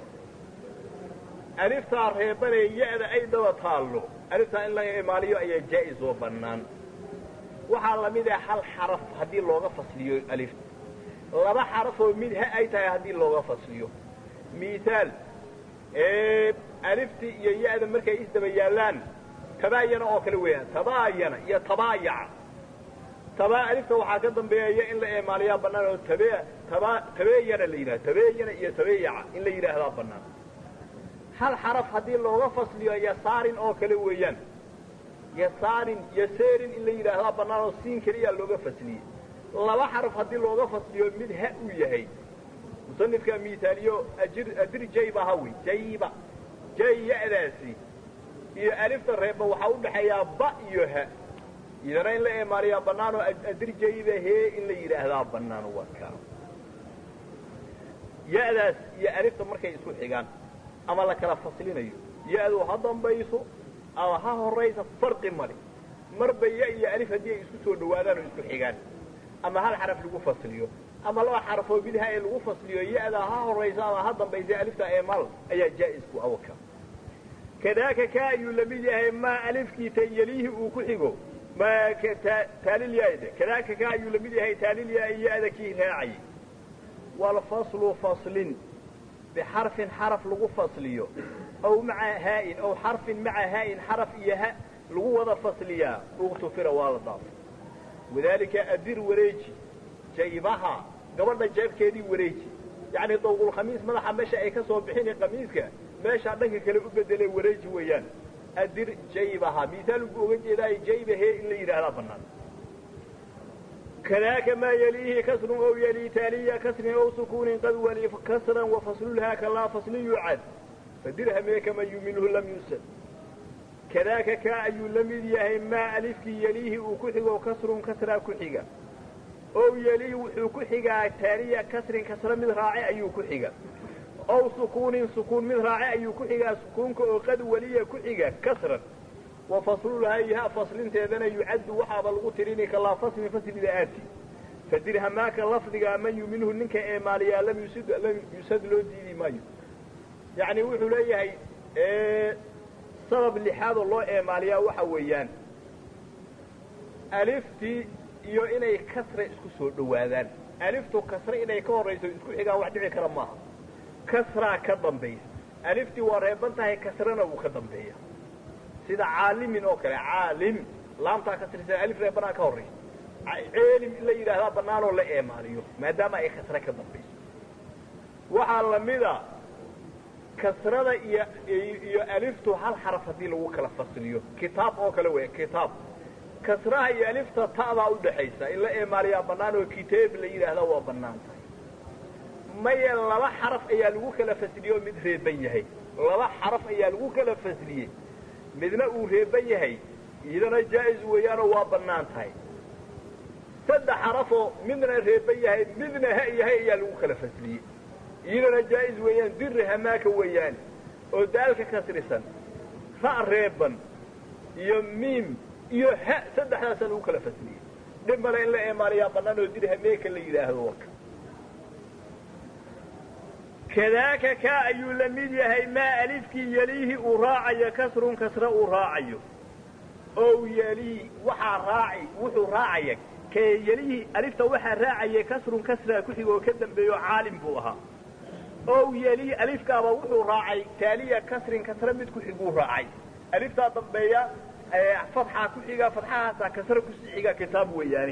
aliftaa reebanee ya-da ay daba taallo aliftaa in la eemaaliyo ayaa jaa-is oo bannaan waxaa lamid ah hal xaraf haddii looga fasliyo alifta laba xarafoo mid ha ay tahay haddii looga fasliyo mihaal alifti iyo ya-da markay isdaba yaallaan tabaayana oo kale weeyaan tabaayana iyo tabaayaca tabaa alifta waxaa ka dambeeya in la eemaaliyaa bannaan oo tabe taba tabeeyana la yidhahda tabeeyana iyo tabeeyaca in la yidhaahdaa bannaan hal xaraf haddii looga fasliyo yasaarin oo kale weeyaan yasaarin yaseerin in la yidhaahdaa bannaan oo siin keliyaa looga fasliyey laba xaraf haddii looga fasliyo mid ha uu yahay musanifka mihaaliyo ajir adir jayba hawi jayba jay ya-daasi iyo alifta reeba waxaa u dhaxeeyaa ba iyo ha idana in la eemaaliyaa bannaan oo adir jayba hee in la yidhaahdaa bannaan waa kaa ya-daas iyo alifta markay isku xigaan ama la kala faslinayo ya-du ha dambayso ama ha horaysa farqi male marba ya iyo alif haddii ay isku soo dhawaadaan oo isku xigaan ama hal xaraf lagu fasliyo ama laba xarafoo bidha ee lagu fasliyo ya-da ha horaysa ama ha dambaysa alifta eemaal ayaa jaa-isku awka kadaaka ka ayuu lamid yahay maa alifkii tayaliihi uu ku xigo ma taalilyaade kadaaka ka ayuu lamid yahay taalilyaa ya-da kii raacayay walfaslu faslin bixarfin xaraf lagu fasliyo aw maca haa'in aw xarfin maca haa'in xaraf iyo ha lagu wada fasliyaa uktufira waa la dhaafay wadaalika adir wareeji jaybaha gabadha jeebkeedii wareeji yacni dawqulkhamiis madaxa meesha ay ka soo bixini khamiiska meeshaa dhanka kale u bedelee wareeji weeyaan adir jaybaha mihaal buu oga jeedaayo jaybahee in la yidhaahdaa bannaan kadaaka maa yaliihi kasrun ow yalii taaliya kasrin ow sukuunin qad wali kasran wafaslulhaa kalaa fasli yucad fadirhamee kama yuminhu lam yusad kadaaka kaa ayuu la mid yahay maa alifkii yeliihi uu ku xigo kasrun kasraa ku xiga ow yeliihi wuxuu ku xigaa taaniya kasrin kasra mid raace ayuu ku xiga ow sukuunin sukuun mid raace ayuu ku xigaa sukuunka oo qad waliya ku xiga kasran wa faslulhayha faslinteedana yucaddu waxaaba lagu tirini kalaa fasli faslida aati fadirhamaaka lafdiga man yuminhu ninka eemaaliyaa lam yusad lam yusad loo diidi maayo yacni wuxuu leeyahay sabab lixaadoo loo eemaaliyaa waxa weeyaan aliftii iyo inay kasra isku soo dhowaadaan aliftu kasre inay ka horrayso isku xigaan wax dhici kara maaha kasraa ka dambaysa aliftii waa reeban tahay kasrana wuu ka dambeeya sida caalimin oo kale caalim laamtaa kasrisan alif reebanaa ka horraysa ceelim in la yidhaahdaa bannaanoo la eemaaliyo maadaama ay kasre ka dambayso waxaa lamida kasrada iyo iyo aliftu hal xaraf haddii lagu kala fasliyo kitaab oo kale weya kitaab kasraha iyo alifta ta'daa udhaxaysa in la eemaaliyaa bannaan oo kitaab la yidhaahdaa waa bannaan tahay maye laba xaraf ayaa lagu kala fasliye oo mid reeban yahay laba xaraf ayaa lagu kala fasliyey midna uu reeban yahay iyadana jaa-is weeyaanoo waa bannaan tahay saddex xarafoo midna reeban yahay midna ha yahay ayaa lagu kala fasliyey iyadana jaa-is weeyaan diri hamaaka weeyaan oo daalka kasrisan ra' reeban iyo miim iyo ha saddexdaasa lagu kala fasliyey dhib male in la eemaaliyaa bannaan oo diri hameeka la yidhaahdo waka kadaaka kaa ayuu la mid yahay maa alifkii yeliihi uu raacayo kasrun kasre uu raacayo ow yelii waxaa raaci wuxuu raacaya kee yelihii alifta waxaa raacaya kasrun kasraa ku xig oo ka dambeeyo caalim buu ahaa ow yelii alifkaaba wuxuu raacay taaliya kasrin kasre mid ku xiguu raacay aliftaa dambeeya fatxaa ku xiga fatxahaasaa kasre kusii xiga kitaab weeyaani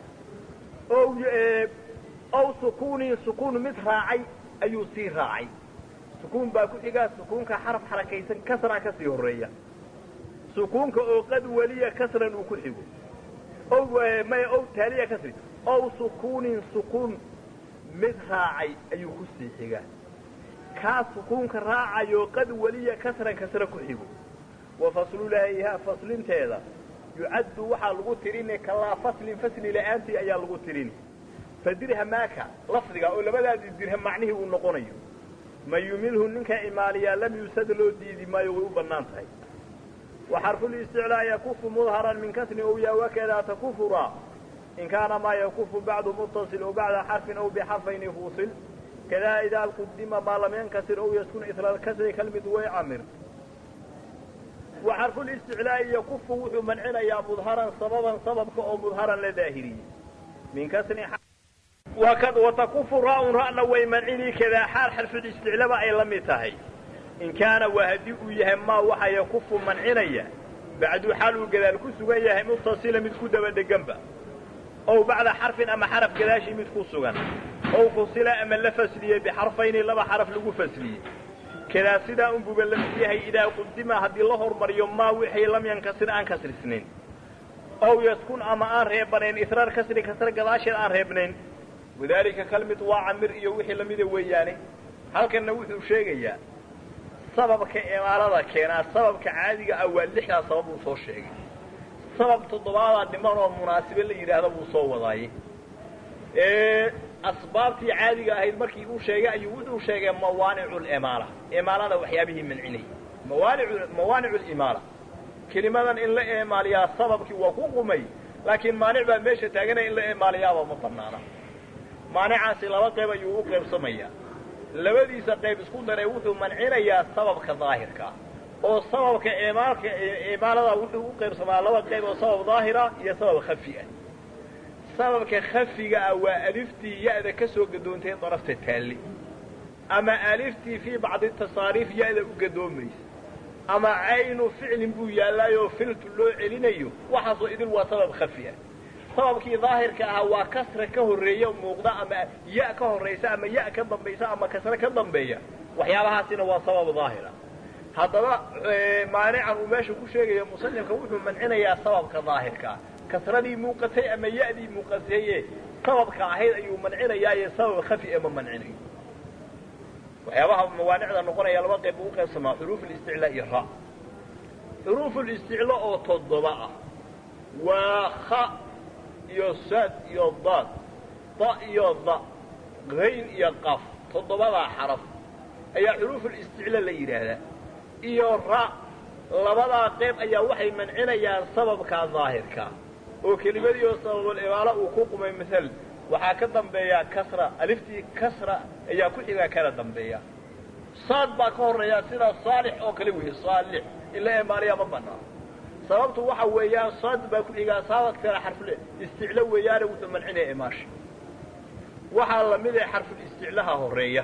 ow ow sukuunin sukuun mid raacay ayuu sii raacay sukuun baa ku xiga sukuunka xaraf xarakaysan kasraa kasii horeeya sukuunka oo qad weliya kasran uu ku xigo ow maya ow taaliya kasri ow sukuunin sukuun mid raacay ayuu ku sii xigaa kaa sukuunka raacayo qad weliya kasran kasre ku xigo wa faslulaahihaa faslinteeda yucaddu waxaa lagu tirini kalaa faslin fasli la-aantii ayaa lagu tirini fa dirhamaaka lafdiga oo labadaadii dirham macnihii uu noqonayo man yumilhu ninka imaaliyaa lam yusad loo diidi maayo way u bannaan tahay wa xarfulisticlaa yakufu mudharan min kasrin ow yaa wakadaa takufura in kaana maa yakufu bacdu muttasil ow bacda xarfin ow bixarfayni fuusil kadaa idaa qudima maa lam yankasir ow yaskun isla alkasri kalmid way camir wa xarfulisticlaa'i yakufu wuxuu mancinayaa mudharan sababan sababka oo mudharan la daahiriyey min kasrin watakufu ra-un ra'na way mancini kadaa xaal xarfulisticlaba ay la mid tahay in kaana waa haddii uu yahay maa waxa yakufu mancinaya bacdu xaal uu gadaal ku sugan yahay muttasila mid ku daba dheganba ow bacda xarfin ama xaraf gadaashii mid ku sugan ow fusila ama la fasliyey bixarfayni laba xaraf lagu fasliyey kadaa sidaa unbuba la mid yahay idaa qudima haddii la hormariyo maa wixii lam yankasir aan kasrisnayn ow yaskun ama aan reebanayn israar kasri kasre gadaasheed aan reebnayn wadaalika kalmid waa camir iyo wixii lamida weeyaane halkanna wuxuu sheegayaa sababka imaalada keenaa sababka caadiga ah waa lixdaa sabab uu soo sheegay sabab toddobaadaa dhiman oo munaasibe la yidhaahda buu soo wadaaye asbaabtii caadiga ahayd markii uu sheegay ayuu wuxuu sheegay mawaanicu limaala imaalada waxyaabihii mancinayay mawaanicu mawaanicu limaala kelimadan in la imaaliyaa sababkii waa ku qumay laakiin maanic baa meesha taaganaya in la imaaliyaaba ma banaana maanicaasi laba qayb ayuu u qaybsamayaa labadiisa qayb isku daray wuxuu mancinayaa sababka daahirka oo sababka imaalka imaalada wuxuu u qaybsamaa laba qayb oo sabab daahira iyo sabab khafi ah sababka khafiga ah waa aliftii ya-da ka soo gadoontay darafta taalle ama aliftii fii bacdi tasaariif ya-da u gadoomaysa ama caynu ficlin buu yaalaayoo filtu loo celinayo waxaasoo idin waa sabab khafi ah sababkii daahirka ahaa waa kasra ka horreeya muuqda ama ya ka horraysa ama ya ka dambaysa ama kasre ka dambeeya waxyaabahaasina waa sabab daahira haddaba maanican uu meesha ku sheegayo musanifka wuxuu mancinayaa sababka daahirkaa kasradii muuqatay ama ya-dii muuqataye sababka ahayd ayuu mancinayaaye sabab khafi e ma mancinayo waxyaabaha mawaanicda noqonaya laba qayb ugu qaybsamaa xuruuf listiclaa iyo ra xuruuf listiclo oo toddoba ah waa ha iyo saad iyo daad da iyo da hayn iyo qaf toddobadaa xaraf ayaa xuruufulisticlo la yidhaahdaa iyo ra labadaa qayb ayaa waxay mancinayaan sababka daahirka oo kelimadii oo sababulimaalo uu ku qumay maal waxaa ka dambeeya kasra aliftii kasra ayaa ku xigaa kana dambeeya saad baa ka horreeya sida saalix oo kale weeye saalix in la imaaliyaa ma banaa sababtu waxa weeyaan saad baa ku xigaa saabadkana xarful isticlo weeyaane wuxuu mancinaya imaasha waxaa lamid ah xarfulisticlaha horeeya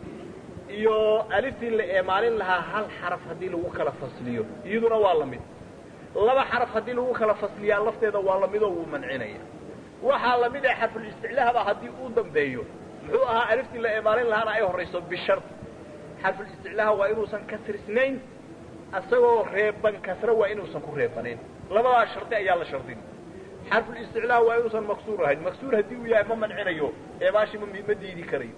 iyo aliftii la eemaalin lahaa hal xaraf haddii lagu kala fasliyo iyaduna waa lamid laba xaraf haddii lagu kala fasliyaa lafteeda waa lamidoo wuu mancinaya waxaa lamid ah xarfulisticlahaba haddii uu dambeeyo muxuu ahaa aliftii la eemaalin lahaana ay horayso bishart xarfulisticlaha waa inuusan kasrisnayn isagoo reeban kasre waa inuusan ku reebanayn labadaa shardi ayaa la shardin xarfulisticlaha waa inuusan maksuur ahayn maksuur haddii uu yahay ma mancinayo eemaashi ma ma diidi karayo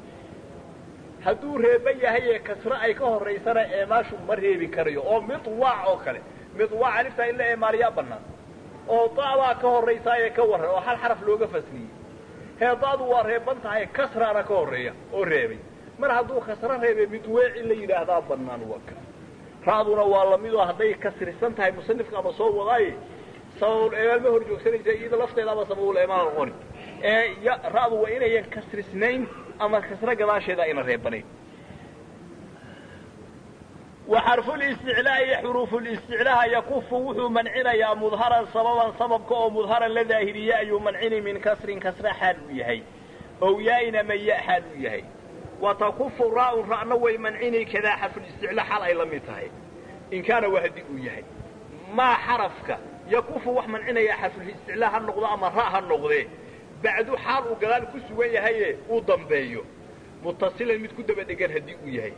hadduu reeban yahay ee kasre ay ka horaysana eemaashu ma reebi karayo oo midwaac oo kale midwaac aliftaa in la eemaaliyaa bannaan oo da'daa ka horraysaaye ka warran oo hal xaraf looga fasliyey heedaadu waa reeban tahay kasraana ka horreeya oo reebay mar hadduu kasro reebay mid weeci la yidhaahdaa bannaan waka ra'duna waa lamidoo hadday kasrisan tahay musanifka ama soo wadaaye sababul emaal ma hor joogsanaysa iyada lafteeda ama sababul emaal noqoni ee ra'du waa inayan kasrisnayn ama kasro gadaasheeda ayna reebanayn wa xarfulisticlaa iyo xuruufulisticlaaha yakufu wuxuu mancinayaa mudharan sababan sababka oo mudharan la daahiriye ayuu mancini min kasrin kasra xaal uu yahay ow yaa-in ama ya xaal uu yahay wa takufu raa'un ra'na way mancini kadaa xarfulisticlaa xaal ay la mid tahay in kaana waa haddii uu yahay maa xarafka yakufu wax mancinaya xarfulisticlaa ha noqdo ama ra' ha noqdee bacdu xaal uu gadaal ku sugan yahaye uu dambeeyo mutasilan mid ku daba dhegan haddii uu yahay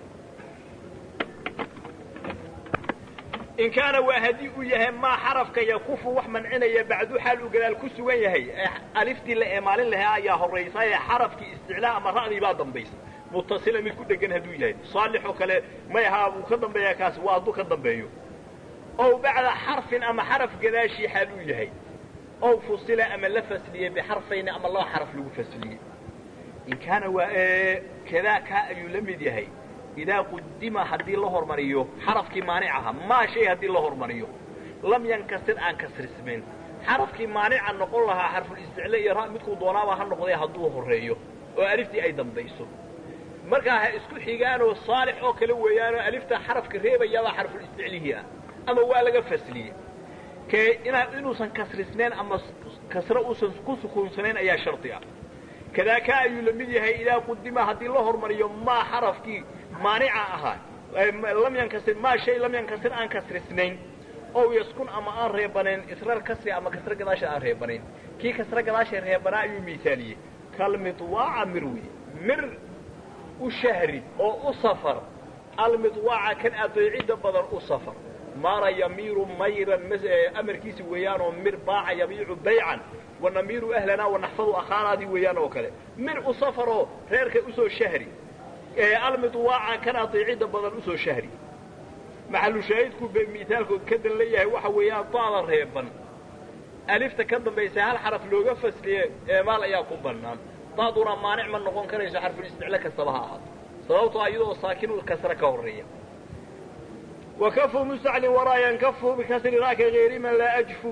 in kaana waa haddii uu yahay maa xarafka yakufu wax mancinaya bacdu xaal uu gadaal ku sugan yahay aliftii la eemaalin lahaa ayaa horraysa ee xarafkii isticlaa ama ra'dii baa dambaysa mutasila mid ku dhegan hadduu yahay saalix oo kale may ahaa wuu ka dambeeyaa kaasi waa hadduu ka dambeeyo ow bacda xarfin ama xaraf gadaashii xaal uu yahay ow fusila ama la fasliyey bixarfayni ama laba xaraf lagu fasliyey in kaana waa kadaa kaa ayuu la mid yahay idaa qudima haddii la hormariyo xarafkii maanicaha maa shay haddii la hormariyo lam yankasir aan kasrismayn xarafkii maanica noqon lahaa xarfulisticla iyo ra midkuu doonaaba ha noqday hadduu horreeyo oo aliftii ay dambayso markaa ha isku xigaanoo saalix oo kale weeyaanoo alifta xarafka reebayabaa xarfulisticlihii ah ama waa laga fasliyey kee inaa inuusan kasrisnayn ama kasro uusan ku sukuunsanayn ayaa shardi ah kadaa kaa ayuu la mid yahay idaa qudima haddii la hormariyo maa xarafkii maanica ahaa lam yankasir maa shay lam yankasir aan kasrisnayn ow yaskun ama aan reebanayn israr kasri ama kasro gadaasha aan reebanayn kii kasro gadaasha reebanaa ayuu miisaaliyey kalmidwaaca mir wey mir u shahri oo u safar almidwaaca kan adeecidda badan u safar mara yamiiru mayran amarkiisi weeyaanoo mir baaca yabiicu baycan wanamiiru ahlanaa wanaxfadu akhaanaadii weeyaan oo kale mir u safaroo reerka usoo shahri almidwaaca kan adeecidda badan usoo shahri maxalu shaahidku bay miaalkood ka dan leeyahay waxa weeyaan daada reeban alifta ka dambaysa hal xaraf looga fasliye eemaal ayaa ku bannaan daaduna maanic ma noqon karayso xarfulisticlo kastaba ha ahaato sababtoo iyadoo saakinu kasra ka horreeya wakafu mustaclin waraa yankafu bikasri ra'ka hayri man laa ajfu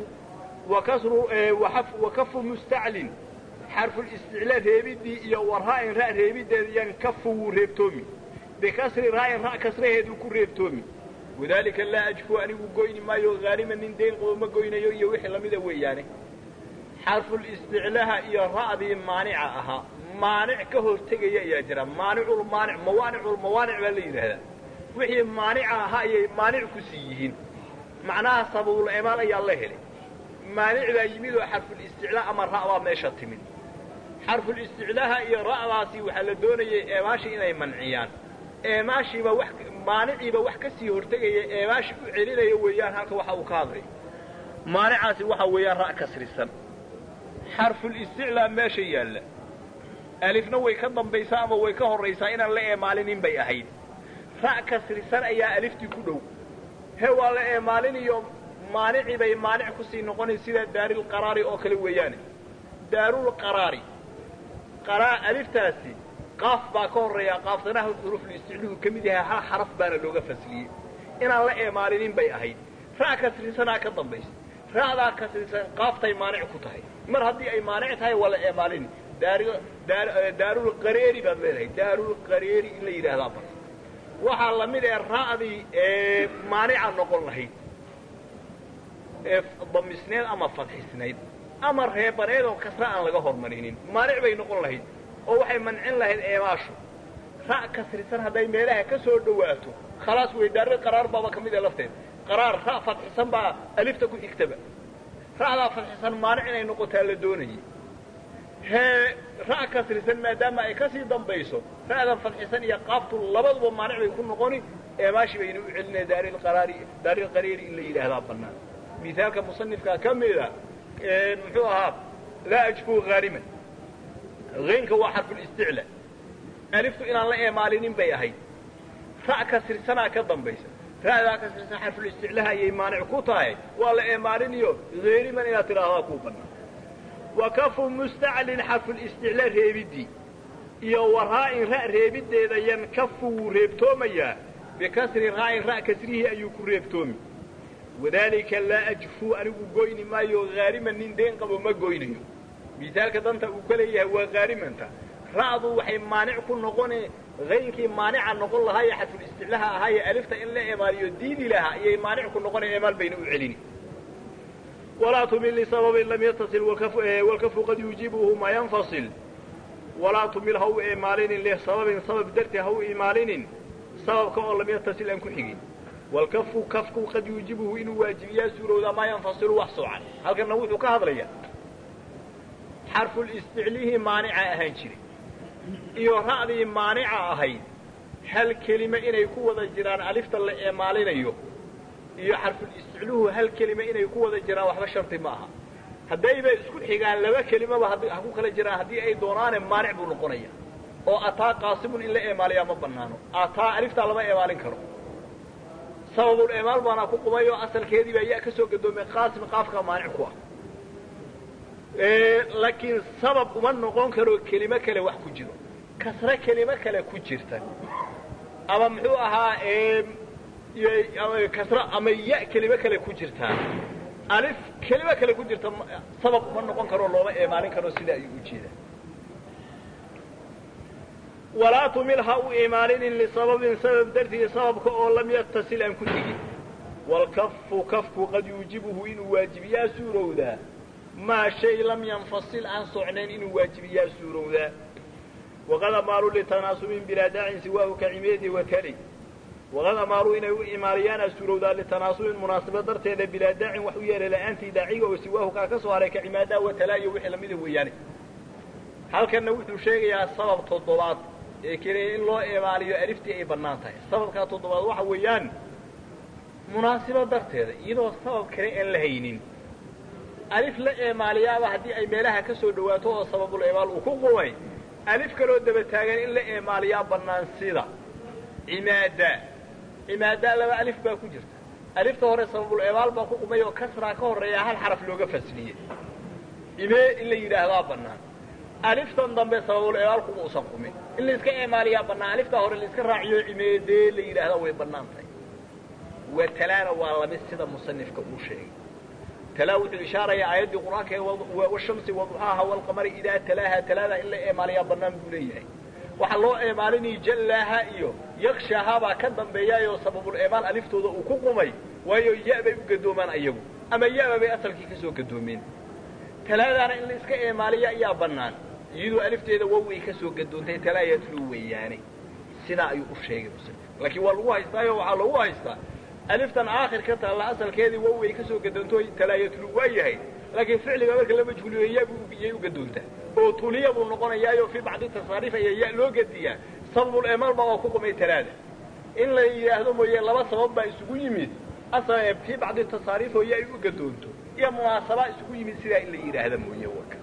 wakafu mustaclin xarfulisticla reebidii iyo wara'in ra' reebideeda yankafu wuu reebtoomi bikasri ra'in ra' kasraheeduu ku reebtoomi wadaalika laa ajfu anigu goyni maayo haaliman nin dayn qabo ma goynayo iyo wixii lamida weeyaane xarfulisticlaha iyo ra'dii maanica ahaa maanic ka hortegaya ayaa jira maaniculmaanic mawaaniculmawaanic baa la yidhaahdaa wixii maanica ahaa ayay maanic ku sii yihiin macnaha sababul emaal ayaa la helay maanic baa yimid oo xarfulisticlaa ama ra' baa meesha timid xarfulisticlaaha iyo ra'daasi waxaa la doonayay eemaashii inay manciyaan eemaashiiba wax maaniciiba wax ka sii hortegaya eemaashi u celinaya weeyaan halka waxa uu ka hadlay maanicaasi waxa weeyaan ra' kasrisan xarfulisticlaa meesha yaalla alifna way ka dambaysaa ama way ka horraysaa inaan la eemaalinin bay ahayd ra' kasrisan ayaa aliftii ku dhow he waa la eemaaliniyo maanicii bay maanic kusii noqonay sida daarilqaraari oo kale weeyaane daarulqaraari qaraa aliftaasi qaaf baa ka horreeya qaaftanaha xuruuflisticluhu ka mid yahay hal xaraf baana looga fasliyey inaan la eemaalinin bay ahayd ra' kasrisanaa ka dambaysa ra'daa kasrisan qaaftay maanic ku tahay mar haddii ay maanic tahay waa la eemaalini daarulqareeri baad leedahay daarulqareeri in la yidhaahdaa bar waxaa la mid ee ra'dii ee maanica noqon lahayd ee damisneed ama fadxisnayd ama reebaneed oo kasra aan laga hormarinin maanic bay noqon lahayd oo waxay mancin lahayd eemaashu ra' kasrisan hadday meelaha ka soo dhowaato khalaas wey daaril qaraar baaba ka mid ee lafteed qaraar ra' fadxisan baa alifta ku xigtaba ra'daa fadxisan maanic inay noqotaa la doonayay hee ra' kasrisan maadaama ay ka sii dambayso ra'dan fadxisan iyo qaaftu labaduba maanic bay ku noqoni eemaashi bayna u celinaya daarilqaraari daarilqareeri in la yidhaahdaa bannaan misaalka musanifkaa ka mida muxuu ahaa laa ajfu haaliman haynka waa xarfulisticla aliftu inaan la eemaalinin bay ahayd ra' kasrisanaa ka dambaysa ra'daa kasrisan xarfulisticlaha ayay maanic ku tahay waa la eemaaliniyo hayriman inaad tidhaahdaa kuu bannaan wa kafu mustaclin xarfulisticla reebidii iyo wa raa'in ra' reebiddeeda yankafu wuu reebtoomayaa bikasri raa'in ra' kasrihii ayuu ku reebtoomi wadaalika laa ajfuu anigu goyni maayo haariman nin deen qabo ma goynayo misaalka danta uu ka leeyahay waa haarimanta ra'du waxay maanic ku noqone haynkii maanica noqon lahaa ee xadfulisticlaha ahaa ee alifta in la emaaliyo diidi lahaa ayay maanic ku noqone emaal bayna u celini walaa tumil lisababin lam yatasil walkafu qad yuujibuhu ma yanfasil walaa tumil ha u emaalinin lisababin sabab darteed ha u imaalinin sababka oo lam yatasil aan ku xigin walkafu kafku qad yuujibuhu inuu waajibiyaa suurowdaa maa yanfasilu wax soocan halkanna wuxuu ka hadlayaa xarfulisticlihii maanica ahaan jiray iyo ra'dii maanica ahayd hal kelime inay ku wada jiraan alifta la eemaalinayo iyo xarfulisticluhu hal kelime inay ku wada jiraan waxba shardi ma aha haddayba isku xigaan laba kelimaba ha ku kala jiraan haddii ay doonaane maanic buu noqonaya oo ataa qaasimun in la eemaaliyaa ma banaano ataa aliftaa lama eemaalin karo sababul eemaal baana ku qumay oo asalkeedii baa yaa ka soo gadoomay qaasim qaafka maanic ku ah laakiin sabab uma noqon karo kelimo kale wax ku jiro kasre kelimo kale ku jirta ama muxuu ahaa kasre ama ya kelimo kale ku jirtaa alif kelimo kale ku jirta sabab uma noqon karo looma eemaalin karo sida ayuu u jeedaa walaa tumil ha u imaalinin lisababin sabab dartii sababka oo lam yatasil aan ku tegin walkafu kafku qad yuujibuhu inuu waajibiyaa suurowdaa maa shay lam yanfasil aan socnayn inuu waajibiyaa suurowdaa waqad amaaluu litanaasubin bilaa daacin siwaahu ka cimeedi watali waqad amaaluu inay u imaaliyaana suurowdaa litanaasubin munaasaba darteeda bilaa daacin wax u yeelay la'aantii daaciga oo siwaahu kaa ka soo haray ka cimaadaa watalaa iyo wixii lamida weeyaane halkanna wuxuu sheegayaa sabab toddobaad ee keliya in loo imaaliyo aliftii ay bannaan tahay sababkaa toddobaad waxa weeyaan munaasibo darteeda iyadoo sabab kale aan la haynin alif la eemaaliyaaba haddii ay meelaha ka soo dhawaato oo sababul eemaal uu ku qumay alif kaloo daba taagan in la eemaaliyaa bannaan sida cimaada cimaadaa laba alif baa ku jirta alifta hore sababul eemaal baa ku qumay oo kasraa ka horreeya hal xaraf looga fasliyey imee in la yidhaahdaa bannaan aliftan dambe sababul eemaal kuma usan qumin in laiska eemaaliyaa bannaan aliftaa hore laiska raaciyo cimeedee la yidhaahdaa way bannaan tahay watalaana waa lamid sida musanifka uu sheegay talaa wuxuu ishaarayaa aayaddii qur'aanka ee washamsi waduxaaha walqamari idaa talaaha talaada in la eemaaliyaa bannaan buu leeyahay waxaa loo eemaalinaya jallaaha iyo yakshaaha baa ka dambeeyaayoo sababul eemaal aliftooda uu ku qumay waayo ya bay u gadoomaan ayagu ama ya-ba bay asalkii ka soo gadoomeen talaadaana in la iska eemaaliya ayaa bannaan iyadoo alifteeda waway ka soo gadoontay talaa yatlu weeyaane sidaa ayuu u sheegay muslim laakiin waa lagu haystaayo waxaa lagu haystaa aliftan aakhir ka taalla asalkeedii waway ka soo gadoonto talaa yatlu waa yahay laakiin ficliga marka la majhuuliyo yabiyay u gadoontaa oo tuliya buu noqonayaayo fii bacdi tasaariif ayaa ya loo gediyaa sababul eemaal baa waa ku qumay talaada in la yidhaahdo mooye laba sabab baa isugu yimid fii bacdi tasaariif oo ya ay u gadoonto iyo munaasaba isugu yimid sidaa in la yidhaahda mooye waka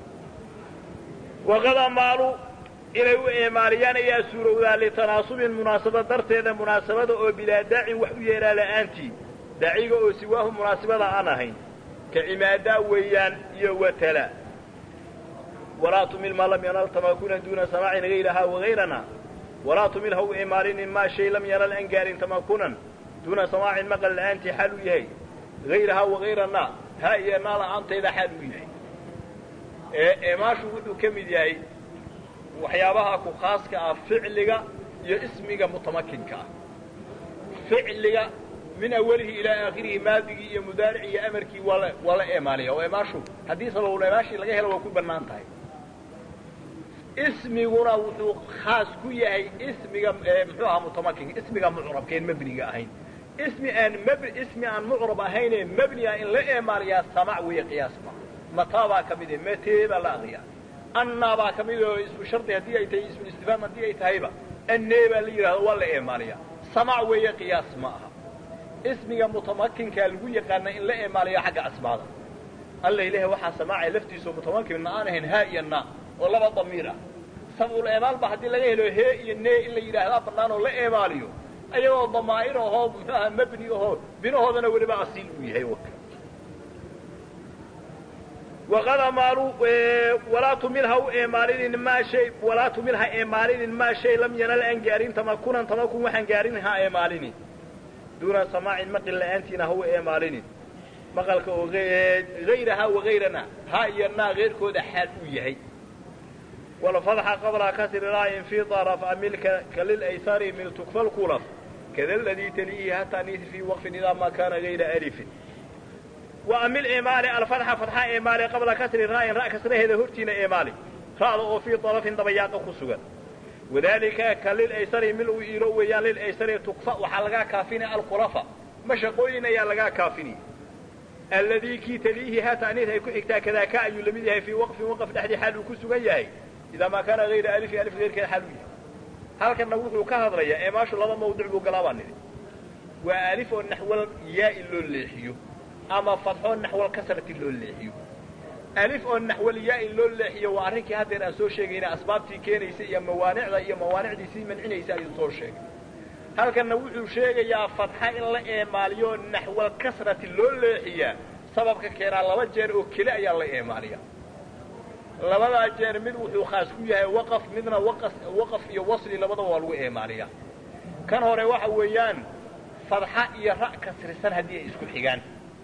waqad amaalu inay u eemaaliyaan ayaa suurowdaa litanaasubin munaasaba darteeda munaasabada oo bilaa daacin wax u yeelaa la'aantii daaciga oo siwaahu munaasibada aan ahayn ka cimaadaa weeyaan iyo watala walaa tumil maa lam yanal tamakunan duuna samaacin hayrahaa wagayrana walaa tumil ha u eemaalinin maa shay lam yanal aan gaarin tamakunan duuna samaacin maqal la'aantii xaal u yahay hayrahaa wagayrana haa iyo naa la'aantayda xaal u yahay eemaashu wuxuu ka mid yahay waxyaabaha ku khaaska ah ficliga iyo ismiga mutamakinka ah ficliga min awalihi ilaa aakhirihi maadigii iyo mudaaricii iyo amarkii waa la waa la eemaaliya oo eemaashu haddii sababul eemaashii laga helo waa ku bannaan tahay ismiguna wuxuu khaas ku yahay ismiga muxuu ahaa mutamakinka ismiga mucrabkeen mebniga ahayn ismi aan mb ismi aan mucrab ahaynee mebniga in la eemaaliyaa samac weeye qiyaas ma mataa baa ka mid e matee baa la akriyaa annaa baa ka mid oo ismu shardi haddii ay tahay ismu istifhaam haddii ay tahayba annee baa la yidhahdo waa la eemaaliyaa samac weeye qiyaas ma aha ismiga mutamakinkaa lagu yaqaana in la eemaaliyo xagga asmaada alla ilaah waxaa samaacay laftiisao mutamakinna aan ahayn haa iyo naa oo laba damiir ah sabul eemaalba haddii laga helo hee iyo nee in la yidhaahdaa bannaan oo la eemaaliyo ayagoo damaa'ir ahoo muxuaha mabni ahoo binahoodana weliba asiil uu yahay waka waqad amaalu walaa tumil ha u eemaalinin maa shay walaa tumil ha eemaalinin maa shay lam yanal aan gaarin tamakunan tamakun waxaan gaarin ha eemaalinin duuna samaacin maqil la'aantiina ha u eemaalinin maqalka oo hayraha wagayrana ha iyo naa keyrkooda xaal uu yahay walfatxa qabla kasri raayin fii daraf amilka kalilaysari mil tukfa lkulaf kada ladii taliihi hataa niisi fii waqfin idaa maa kaana gayra alifin وأmil eemaali alfatxa fatxa eemaali qabla kasri ra'in ra' kasraheeda hortiina eemaali ra'da oo fii طarafin dabayaaqa ku sugan wadalika ka lilaysari mil uu iilo weeyaan lilaysari tukfa waxaa lagaa kaafinaya alkulafa mashaqooyin ayaa lagaa kaafinaya alladii kii taliihi ha ta'niis ay ku xigtaa kadaaka ayuu lamid yahay fii waqfin waqf dhexdii xaal uu ku sugan yahay idaa maa kaana hayra alifi alif keyrkeeda xaal uu yahay halkanna wuxuu ka hadlayaa eemaashu laba mawduc buu galaa baa nidhi waa alif oo naxwal yaa-i loo leexiyo ama fadxoo naxwal kasrati loo leexiyo alif oo naxwal yaa-i loo leexiyo waa arrinkii haddeer aan soo sheegayna asbaabtii keenaysa iyo mawaanicda iyo mawaanicdii sii mancinaysa ayuu soo sheegay halkanna wuxuu sheegayaa fadxa in la eemaaliyo naxwal kasrati loo leexiyaa sababka keenaa laba jeer oo keli ayaa la eemaaliyaa labadaa jeer mid wuxuu khaas ku yahay waqaf midna waqas waqaf iyo wasli labadaba waa lagu eemaaliyaa kan hore waxa weeyaan fadxa iyo ra' kasrisan haddii ay isku xigaan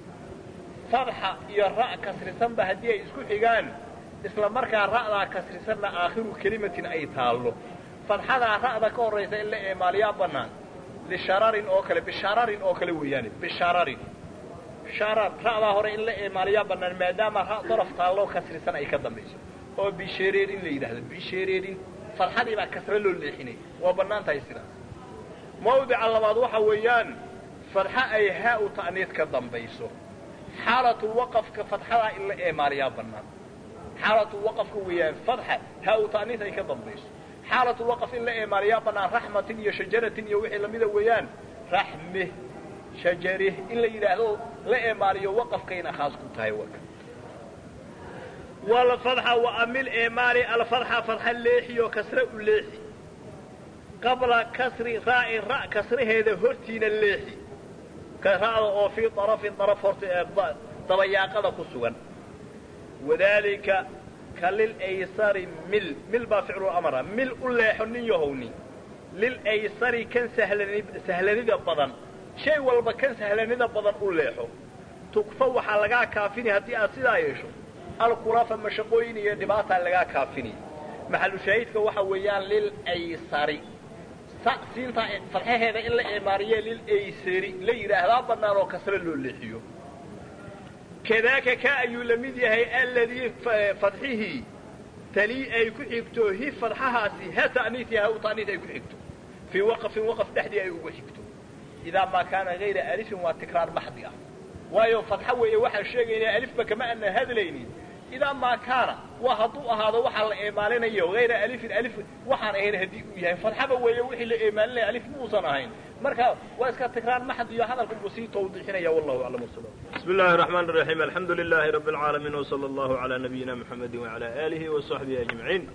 fadxa iyo ra' kasrisanba haddii ay isku xigaan isla markaa ra'daa kasrisanna aakhiru kelimatin ay taallo fadxadaa ra'da ka horraysa in la eemaaliyaa bannaan lishararin oo kale bishararin oo kale weeyaane bishararin sharar ra'daa hore in la eemaaliyaa bannaan maadaama ra' daraf taalloo kasrisan ay ka dambayso oo bishereerin la yidhaahdo bishereerin fadxadii baa kasre loo leexinaya waa bannaan tahay sidaas mawdica labaad waxa weeyaan fadxa ay haa u ta'niid ka dambayso xaalatulwaqafka fadxadaa in la eemaaliyaa bannaan xaalatulwaqafka weeyaan fadxa haa u ta'niid ay ka dambayso xaalatulwaqaf in la eemaaliyaa bannaan raxmatin iyo shajaratin iyo wixii lamida weeyaan raxme shajarih in la yidhaahdo la eemaaliyo waqafkayna khaas ku tahay waka walfadxa wa amil eemaali alfadxa fadxa leexiyo kasre u leexi qabla kasri raa'in ra' kasraheeda hortiina leexi ra'da oo fii darafin daraf horta ee dabayaaqada ku sugan wadaalika ka lilaysari mil mil baa ficlu amra mil u leexo nin yahowni lilaysari kan sahlani sahlanida badan shay walba kan sahlanida badan u leexo tukfa waxaa lagaa kaafini haddii aad sidaa yeesho alkulafa mashaqooyin iyo dhibaataa lagaa kaafini maxalu shaahidka waxa weeyaan lilaysari siintaa fadxaheeda in la eemaariye lilaysari la yidhaahdaa bannaan oo kasre loo leexiyo kadaaka ka ayuu la mid yahay alladii fadxihii talii ay ku xigto hi fadxahaasi ha ta'niiti ha u ta'niit ay ku xigto fii waqfin waqf dhexdii ay ugu xigto idaa maa kaana hayra alifin waa tikraar maxdi ah waayo fadxa weeye waxaan sheegaynaa alifba kama aanan hadlaynin idaa maa kaana waa hadduu ahaado waxaa la eemaalinayo hayra alifin alif waxaan ahayn haddii uu yahay fadxaba weeye wixii la eemaalinaya alif muusan ahayn marka waa iska tikraar maxd iyo hadalka buu sii tawdiixinaya wallahu aclam wasala بسم الله الرحمن الرحيم الحمد لله رب العالمين وصلى الله على نبينا محمد وعلى آله وصحبه أجمعين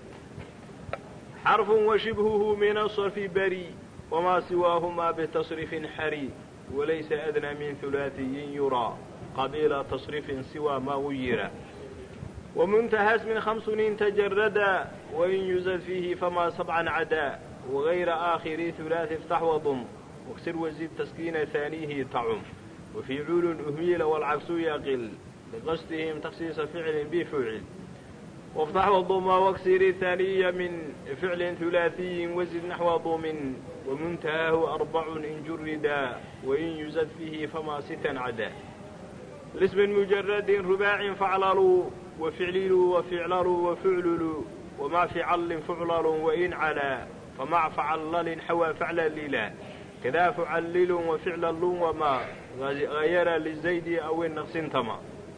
حرف وشبهه من الصرف بري وما سواهما بتصريف حري وليس أدنى من ثلاثي يرى قبيل تصريف سوى ما غير ومنتهى اسم خمس تجردا وإن يزد فيه فما سبعا عدا وغير آخر ثلاث افتح وضم واكسر وزد تسكين ثانيه تعم وفي عول أهميل والعكس يقل لقصدهم تخصيص فعل بفعل وافتح وضم واكسر ثانية من فعل ثلاثي وزد نحو ضم ومنتهاه أربع إن جردا وإن يزد فيه فما ستا عدا لاسم مجرد رباع فعللوا وفعللوا وفعللوا وفعللوا وما فعل فعلل وإن علا فمع فعلل حوى فعلللا كذا فعلل وفعلل وما غير للزيد أو النقص تما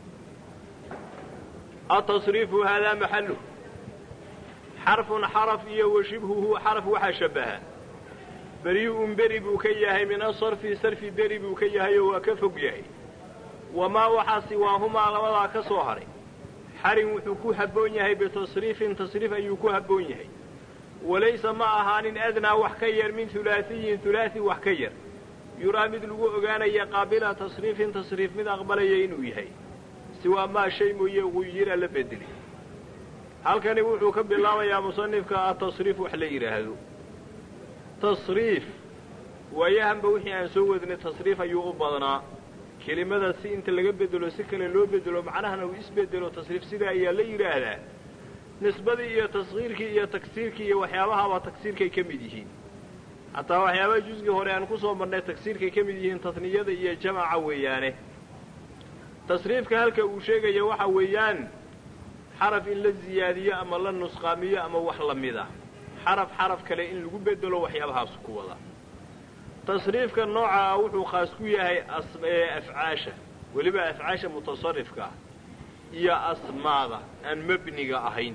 التصريف هذا محله حرف حرف وشبهه حرف وحشبها بريء بري بوكيه من الصرف صرف بري بوكيه وكفقيه وما وحى سواهما لولا كصهر حر وحكو هبون يهي بتصريف تصريف أيكو هبون يهي walaysa ma ahaanin adnaa wax ka yar min hulaasiyin hulaasi wax ka yar yuraa mid lagu ogaanaya qaabila tasriifin tasriif mid aqbalaya inuu yahay siwaa maa shay mooye guyira la bedeli halkani wuxuu ka bilaabayaa musanifka atasriif wax la yidhaahdo tasriif waayahanba wixii aan soo wadnay tasriif ayuu u badnaa kelimada si inta laga bedelo si kale loo bedelo macnahana uu isbedelo tasriif sidaa ayaa la yidhaahdaa nisbadii iyo taskiirkii iyo tagsiirkii iyo waxyaabahaba tagsiirkay ka mid yihiin hataa waxyaabaha jusgii hore aan kusoo marnay tagsiirkay ka mid yihiin tasniyada iyo jamaca weeyaane tasriifka halka uu sheegaya waxa weeyaan xaraf in la ziyaadiyo ama la nusqaamiyo ama wax la mid ah xaraf xaraf kale in lagu bedelo waxyaabahaas ku wada tasriifka nooca ah wuxuu khaas ku yahay afcaasha weliba afcaasha mutasarifka ah iyo asmaada aan mebniga ahayn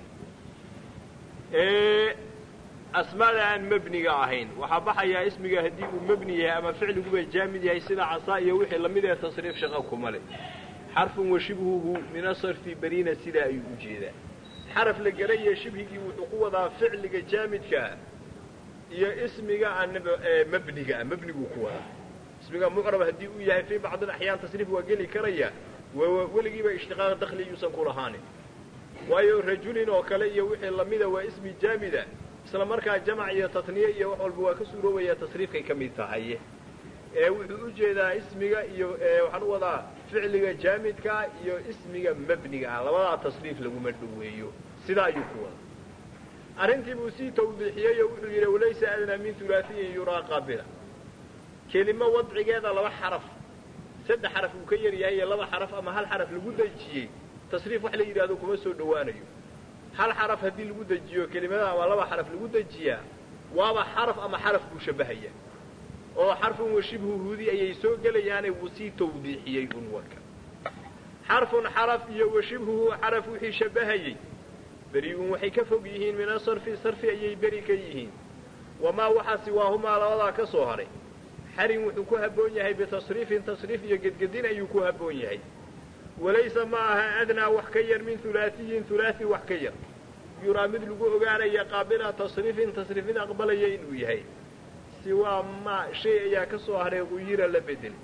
asmaada aan mebniga ahayn waxaa baxayaa ismiga haddii uu mebni yahay ama ficliguba jaamid yahay sida casaa iyo wixii lamid ee tasriif shaqa kuma le xarfun wa shibhuhu min asarfi beriina sidaa ayuu u jeedaa xaraf la gelaya shibhigii wuxuu ku wadaa ficliga jaamidkaa iyo ismiga aan mebniga mebniguu ku wadaa ismiga mucrab haddii uu yahay fii bacdi axyaan tasriif waa geli karaya weligiiba ishtiqaaq dakli yuusan ku lahaanin waayo rajulin oo kale iyo wixii lamida waa ismi jaamida isla markaa jamac iyo tatniye iyo wax walba waa ka suuroobaya tasriifkay ka mid tahay ee wuxuu u jeedaa ismiga iyo waxaan u wadaa ficliga jaamidka iyo ismiga mebniga ah labadaa tasriif laguma dhoweeyo sidaa ayuu ku wada arrintii buu sii tawdiixiyey oo wuxuu yidhi walaysa adnaa min hulaasiyin yuraa qaabila kelimo wadcigeeda laba xaraf saddex xaraf uu ka yar yahay iyo laba xaraf ama hal xaraf lagu dejiyey tasriif wax la yidhahdo kuma soo dhowaanayo hal xaraf haddii lagu dejiyo kelimada ama laba xaraf lagu dejiyaa waaba xaraf ama xaraf buu shabbahaya oo xarfun wa shibhuhudi ayay soo gelayaane wuu sii tawdiixiyey un warka xarfun xaraf iyo wa shibhuhu xaraf wixii shabbahayey beri-un waxay ka fog yihiin min asarfi sarfi ayay beri ka yihiin wamaa waxa siwaahumaa labadaa ka soo haray xarin wuxuu ku habboon yahay bitasriifin tasriif iyo gedgedin ayuu ku habboon yahay walaysa ma aha adnaa wax ka yar min hulaasiyin hulaasi wax ka yar yuraa mid lagu ogaanaya qaabila tasriifin tasriif mid aqbalaya inuu yahay siwaa ma shay ayaa ka soo haray guyira la bedeli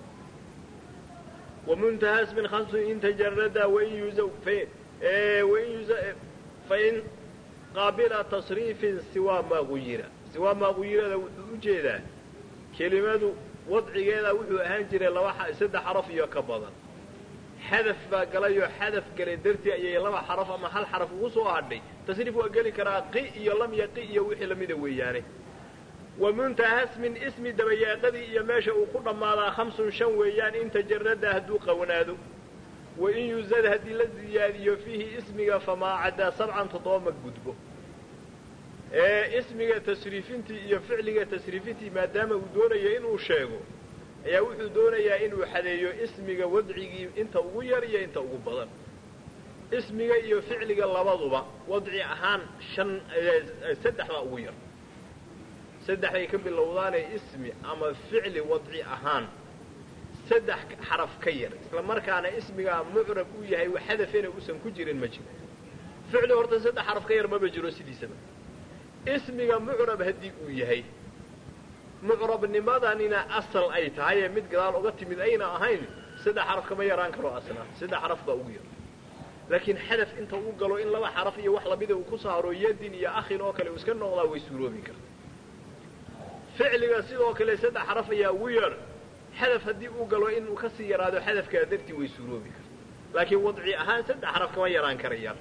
wamuntaha smin khamsun in tajarada wain yuza wain yuza fain qaabila tasriifin siwaa maa guyira siwaa maa guyirada wuxuu u jeedaa kelimadu wadcigeeda wuxuu ahaan jiray laba saddex xaraf iyo ka badan xadaf baa galayoo xadaf galay dartii ayay laba xaraf ama hal xaraf ugu soo hadhay tasriif waa geli karaa qi iyo lam yaqi iyo wixii lamida weeyaane wa muntahasmin ismi dabayaaqadii iyo meesha uu ku dhammaadaa khamsun shan weeyaan in tajarada hadduu qawanaado wa in yuzad haddii la ziyaadiyo fiihi ismiga famaa caddaa sabcan toddoba ma gudbo ee ismiga tasriifintii iyo ficliga tasriifintii maadaama uu doonayo inuu sheego ayaa wuxuu doonayaa inuu xadeeyo ismiga wadcigii inta ugu yar iyo inta ugu badan ismiga iyo ficliga labaduba wadci ahaan shan saddex baa ugu yar saddex bay ka bilowdaanee ismi ama ficli wadci ahaan saddex xaraf ka yar isla markaana ismigaa mucrab uu yahay xadafena uusan ku jirin ma jiro ficli horta saddex xaraf ka yar maba jiro sidiisaba ismiga mucrab haddii uu yahay mucrabnimadanina asal ay tahay ee mid gadaal uga timid ayna ahayn saddex xaraf kama yaraan karo asna saddex xaraf baa ugu yar laakiin xadaf inta uu galo in laba xaraf iyo wax lamida uu ku saaro yadin iyo akhin oo kale uu iska noqdaa way suuroobi karta ficliga sidoo kale saddex xaraf ayaa ugu yar xadaf haddii uu galo inuu kasii yaraado xadafkaa dartii way suuroobi karta laakiin wadci ahaan saddex xaraf kama yaraan karayaan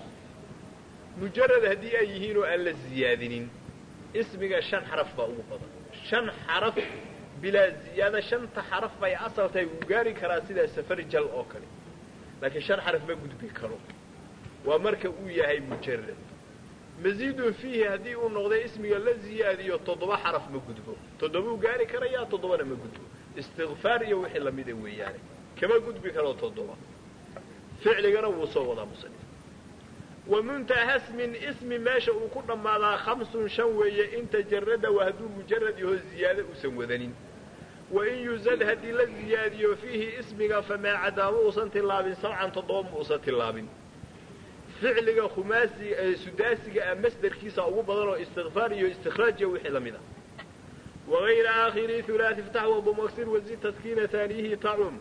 mujarad haddii ay yihiin oo aan la ziyaadinin ismiga shan xaraf baa ugu badan shan xaraf bilaa ziyaada shanta xaraf bay asal tahay wuu gaari karaa sidaa safarjal oo kale laakiin shan xaraf ma gudbi karo waa marka uu yahay mujarad masiidun fiihi haddii uu noqday ismiga la ziyaadiyo toddoba xaraf ma gudbo toddobuu gaari karayaa toddobana ma gudbo istikfaar iyo wixii lamida weeyaane kama gudbi karo toddoba ficligana wuu soo wadaa musanif wa muntahasmin ismi meesha uu ku dhammaadaa khamsun shan weeye in tajarada waa hadduu mujarad yaho ziyaado uusan wadanin wa in yuzad haddii la ziyaadiyo fiihi ismiga famaa cadaa ma uusan tillaabin sabcan toddoba ma uusan tillaabin ficliga khumaasiga ee sudaasiga ah masderkiisa ugu badan oo istikfaar iyo istikhraaj iyo wixii lamid a wagayra aakhiri hulaati iftax wadumuksir wazid taskiina taaniyihi tacum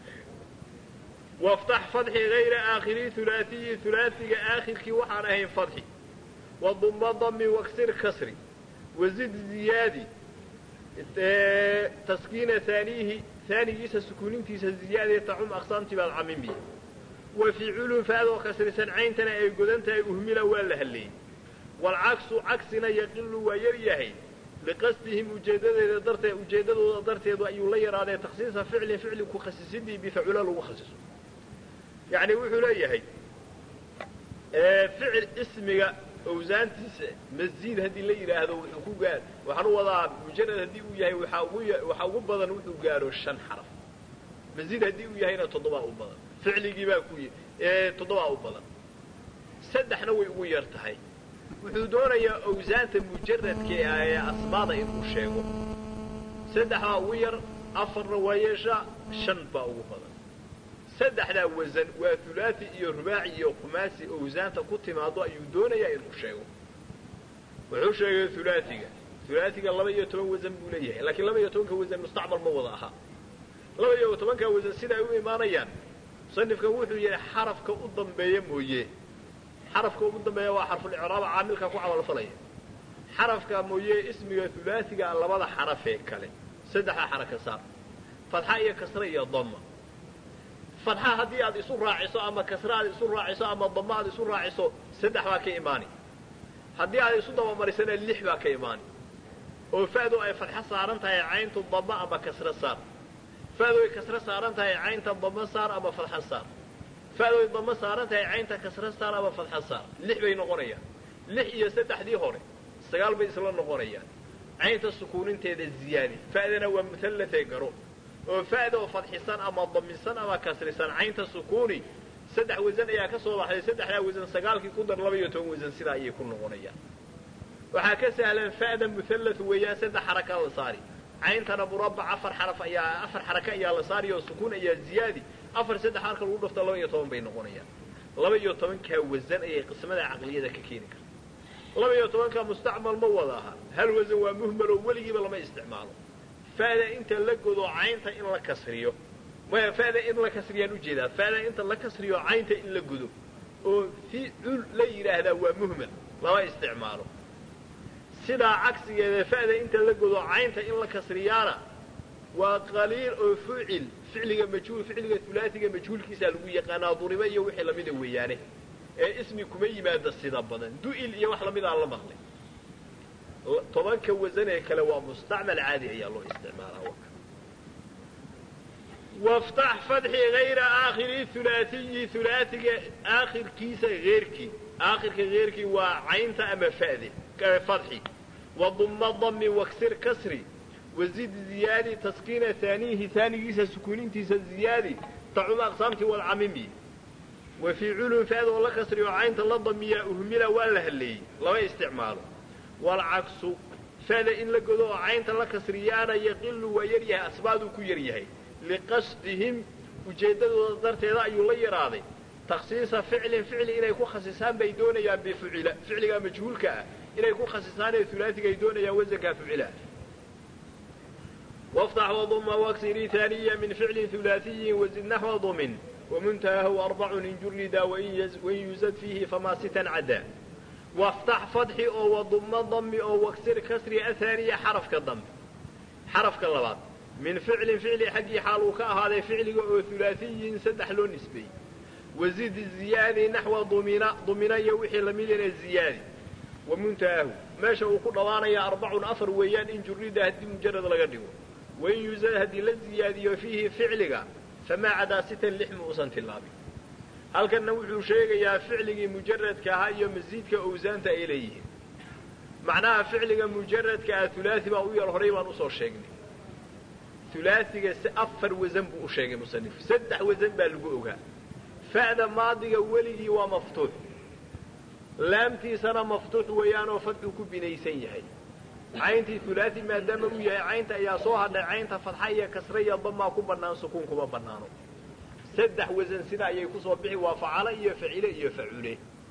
waftax fadxi gayra aakhiri hulaatiyi hulaasiga aakhirkii waxaan ahayn fadxi waduma dami waksir kasri wazid ziyaadi taskiina taaniyihi taanigiisa sukuunintiisa ziyaadee tacum aqsaamtii baad camimi wa ficilun faadoo kasrisan cayntana ay godan tahay uhmila waa la halleeyey waalcaksu cagsina yaqilu waa yar yahay liqasdihim ujeedadeeda darteed ujeeddadooda darteedu ayuu la yaraadee takhsiisa ficlin ficli ku khasisidii bifacula lagu khasiso yacni wuxuu leeyahay ficil ismiga awsaantiisa masjid haddii la yidhaahdo wuxuu ku gaar waxaan u wadaa mujarad haddii uu yahay waxaa ugu waxaa ugu badan wuxuu gaaro shan xaraf masjid haddii uu yahayna toddobaa u badan ficligii baa ku toddobaa u badan saddexna way ugu yar tahay wuxuu doonayaa awsaanta mujaradka ee asmaada inuu sheego saddexdaa ugu yar afarna waa yeeshaa shan baa ugu badan saddexdaa wasan waa hulaati iyo rubaaci iyo khumaasi awsaanta ku timaado ayuu doonayaa inuu sheego wuxuu sheegay hulaatiga hulaatiga laba iyo toban wasan buu leeyahay laakiin laba iyo tobanka wasan mustacmal ma wada aha laba iyo tobanka wasan sida ay u imaanayaan musanifkan wuxuu yidhi xarafka u dambeeya mooye xarafka ugu dambeeya waa xarfulicraaba caamilka ku camalfalaya xarafka mooye ismiga hulaasiga labada xarafee kale saddexda xaraka saar fadxa iyo kasre iyo dama fadxa haddii aad isu raaciso ama kasre aad isu raaciso ama dama aad isu raaciso saddex baa ka imaani haddii aad isu dabamarisana lix baa ka imaani oo fa'du ay fadxo saaran tahay cayntu dama ama kasre saar fa'du ay kasre saaran tahay caynta dama saar ama fadxa saar fa'du ay dama saaran tahay caynta kasre saar ama fadxa saar lix bay noqonayaan lix iyo saddexdii hore sagaal bay isla noqonayaan caynta sukuuninteeda ziyaadi fa'dana waa muhallatee garo oo fa'da oo fadxisan ama damisan ama kasrisan caynta sukuuni saddex wasan ayaa ka soo baxday saddexdaa wasan sagaalkii ku dar laba iyo toban wasan sidaa ayay ku noqonayaan waxaa ka sahlan fa'da muhallat weeyaan saddex xaraka la saari cayntana murabac afar xaraf ayaa afar xaraka ayaa la saari oo sukuun ayaa ziyaadi afar saddex marka lagu dhafta laba iyo toban bay noqonayaan laba iyo tobankaa wasan ayay qismada caqliyada ka keeni karta laba iyo tobankaa mustacmal ma wada aha hal wasan waa muhmal oo weligiiba lama isticmaalo fa'da inta la godo caynta in la kasriyo maya fa'da in la kasriyaan ujeedaa fa'da inta la kasriyo caynta in la godo oo ficul la yidhaahdaa waa muhmal lama isticmaalo sidaa cagsigeeda fa'da inta la godo caynta in la kasriyaana waa qaliil oo fucil ficliga majhuul ficliga hulaasiga majhuulkiisaa lagu yaqaanaa duriba iyo wixii lamida weeyaane ee ismi kuma yimaada sida badan du'il iyo wax lamidaan la maqlay tobanka wasan ee kale waa mustacmal caadi ayaa loo isticmaalaa waftax fadxi hayra aakhiri hulaatiyi hulaatiga aakhirkiisa heerkii aakhirka heerkii waa caynta ama fa'de fadxi waduma dami waksir kasri wazid ziyaadi taskiina haaniyihi haanigiisa sukuunintiisa ziyaadi tacum aqsaamtii walcamimi wa ficilun fa'da oo la kasriyo caynta la damiyaa uhmila waa la halleeyey lama isticmaalo walcaksu fa'da in la godo oo caynta la kasriyaana yaqilu waa yar yahay asbaaduu ku yar yahay liqasdihim ujeeddadooda darteeda ayuu la yaraaday takhsiisa ficlin ficli inay ku khasisaan bay doonayaan bifucila ficligaa majhuulka ah inay ku khasisaan ee hulaasiga ay doonayaan wasankaa fucila waftax waduma waksiri haaniya min ficlin hulaasiyin wazid naxwa dumin wamuntahahu arbacun in jurida wain yuzad fiihi famaa sitan caddaa waftax fadxi oo waduma dami oo waksir kasri ahaaniya xarafka dambe xarafka labaad min ficlin ficli xaggii xaal uu ka ahaaday ficliga oo hulaasiyin saddex loo nisbeeyey wazid ziyaadi naxwa dumina dumina iyo wixii lamidana ziyaadi wamuntahaahu meesha uu ku dhawaanaya arbacun afar weeyaan in jurida haddii mujarad laga dhigo wain yuzad haddii la ziyaadiyo fiihi ficliga famaa cadaa sitan lix ma uusan tilaabin halkanna wuxuu sheegayaa ficligii mujaradka ahaa iyo masiidka owsaanta ay leeyihiin macnaha ficliga mujaradka ah hulaasi baa u yar horay baan usoo sheegnay hulaasiga si afar wasan buu u sheegay musanif saddex wasan baa lagu ogaa fa'da maadiga weligii waa maftuux laamtiisana maftuux weeyaanoo fadxuu ku binaysan yahay cayntii hulaasi maadaama uu yahay caynta ayaa soo hadhay caynta fadxa iyo kasre iyo damaa ku bannaan sukuun kuma bannaano saddex wasan sida ayay kusoo bixi waa facalo iyo facile iyo facule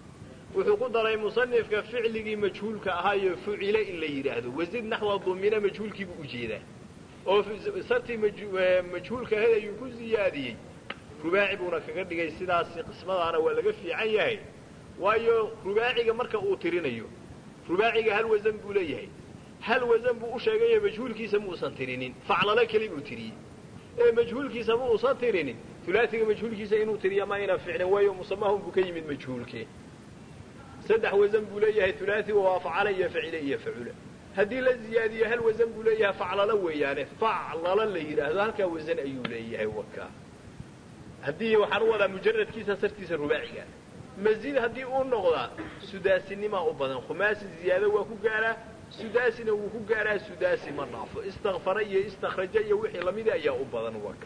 wuxuu ku daray musanifka ficligii majhuulka ahaayo fucile in la yidhaahdo wasid naxwa dumina majhuulkiibuu ujeedaa oo sartii majhuulka ahayd ayuu ku ziyaadiyey rubaaci buuna kaga dhigay sidaasi qismadaana waa laga fiican yahay waayo rubaaciga marka uu tirinayo rubaaciga hal wasan buu leeyahay hal wasan buu u sheegayo majhuulkiisa muusan tirinin faclalo keli buu tiriyey ee majhuulkiisa ma uusan tirinin ulaasiga majhuulkiisa inuu tiriya ma ayna ficlin waayo musamahun buu ka yimid majhuulkii saddex wasan buu leeyahay ulaasiga waa facala iyo facile iyo facula haddii la ziyaadiyo hal wasan buu leeyahay faclalo weeyaane faclalo la yidhaahdo halkaa wasan ayuu leeyahay waka haddii waxaan u wadaa mujaradkiisa sartiisa rubaaciga mazid haddii uu noqdaa sudaasinimaa u badan khumaasi ziyaado waa ku gaaraa sudaasina wuu ku gaaraa sudaasi ma dhaafo istakfara iyo istakraja iyo wixii lamida ayaa u badan waka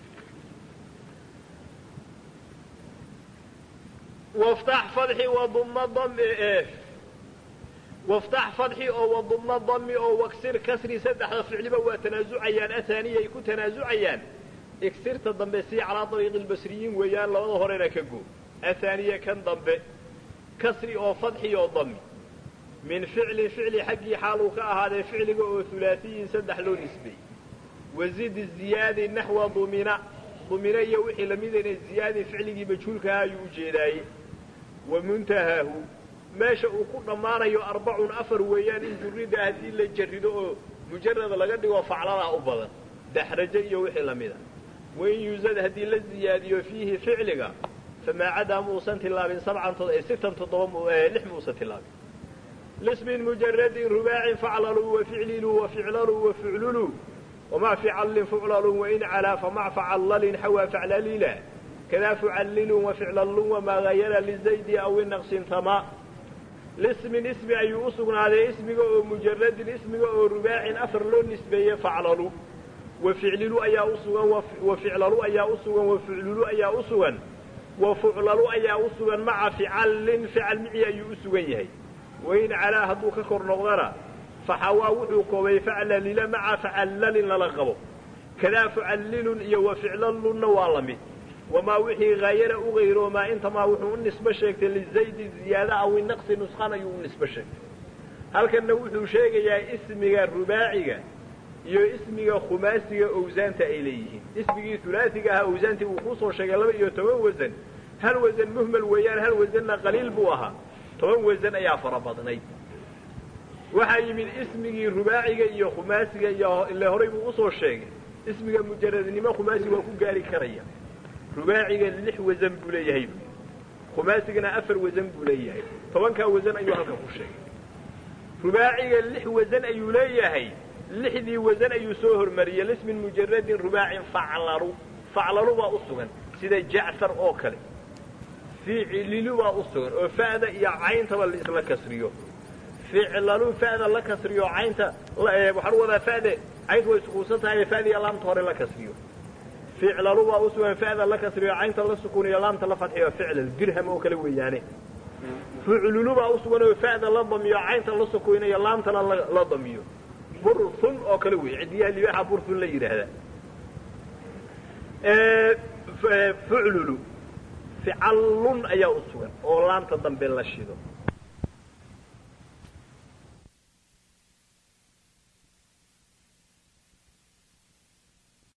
waftax fadxi waduma dami waftax fadxi oo waduma dami oo waksir kasri saddexda ficliba waa tanaasucayaan ahaaniya ay ku tanaasucayaan igsirta dambe sii calaa dariiqi lbasriyiin weeyaan labada horena ka go ahaaniye kan dambe kasri oo fadxi oo dami min ficlin ficli xaggii xaaluu ka ahaaday ficliga oo hulaasiyin saddex loo nisbay wazid ziyaadi naxwa dumina dumina iyo wixii lamidana ziyaadi ficligii majhuulkaha ayuu ujeedaaye wa muntahaahu meesha uu ku dhammaanayo arbacun afar weeyaan in jurida haddii la jarido oo mujarad laga dhigo facladaa u badan daxrajo iyo wixii lamida wain yuusad haddii la ziyaadiyo fiihi ficliga famaa cadaa muusan tilaabin sabcan sitan toddoba lix muusan tilaabin lismin mujaradin rubaacin faclaluu waficliluu waficlaluu wafucluluu wamaa ficallin fuclalun wain calaa famac facallalin xawaa faclalila kadaa fucallilun waficlallun wamaa gayara lizaydi aw inaqsin tama lismin ismi ayuu u sugnaaday ismiga oo mujaradin ismiga oo rubaacin afar loo nisbeeye faclalu waficlilu ayaa u sugan waficlalu ayaa u sugan wafuclulu ayaa u sugan wafuclalu ayaa u sugan maca ficallin fical mici ayuu u sugan yahay wain calaa hadduu ka kor noqdana faxawaa wuxuu koobay faclalila maca facallalin lala qabo kadaa fucallilun iyo waficlallunna waa la mid wamaa wixii haayana u gayroomaa intamaa wuxuu u nisbo sheegtay lizaydi ziyaada aw inaqsi nusqan ayuu u nisbo sheegtay halkanna wuxuu sheegayaa ismiga rubaaciga iyo ismiga khumaasiga owsaanta ay leeyihiin ismigii hulaasiga ahaa owsaantii uu kuusoo sheegay laba iyo toban wasan hal wasan muhmal weeyaan hal wasanna qaliil buu ahaa toban wasan ayaa fara badnayd waxaa yimid ismigii rubaaciga iyo khumaasiga iyo ile horay buu usoo sheegay ismiga mujaradnimo khumaasi waa ku gaari karaya rubaaciga lix wasan buu leeyahay khumaasigana afar wasan buu leeyahay tobankaa wasan ayuu halkan ku sheegay rubaaciga lix wasan ayuu leeyahay lixdii wasan ayuu soo hormariyey lismin mujaradin rubaacin faclalu faclalu baa u sugan sida jacfar oo kale ficlilu baa u sugan oo fa'da iyo cayntaba laisla kasriyo ficlalu fa'da la kasriyo caynta waxaan u wadaa fa'de caynta way sukuunsan tahay fa'da iyo laamta hore la kasriyo ficlalu baa u sugan fa'da la kasriyo caynta la sukuuniyo laamta la fadxiyo ficlal dirham oo kale weeyaane fuclulu baa u sugan oo fa'da la damiyo caynta la sukuuniyo laamtana la damiyo burhun oo kale wey cidiyaha libaaxa burhun la yidhaahdaa fuclulu ficallun ayaa u sugan oo laamta dambe la shido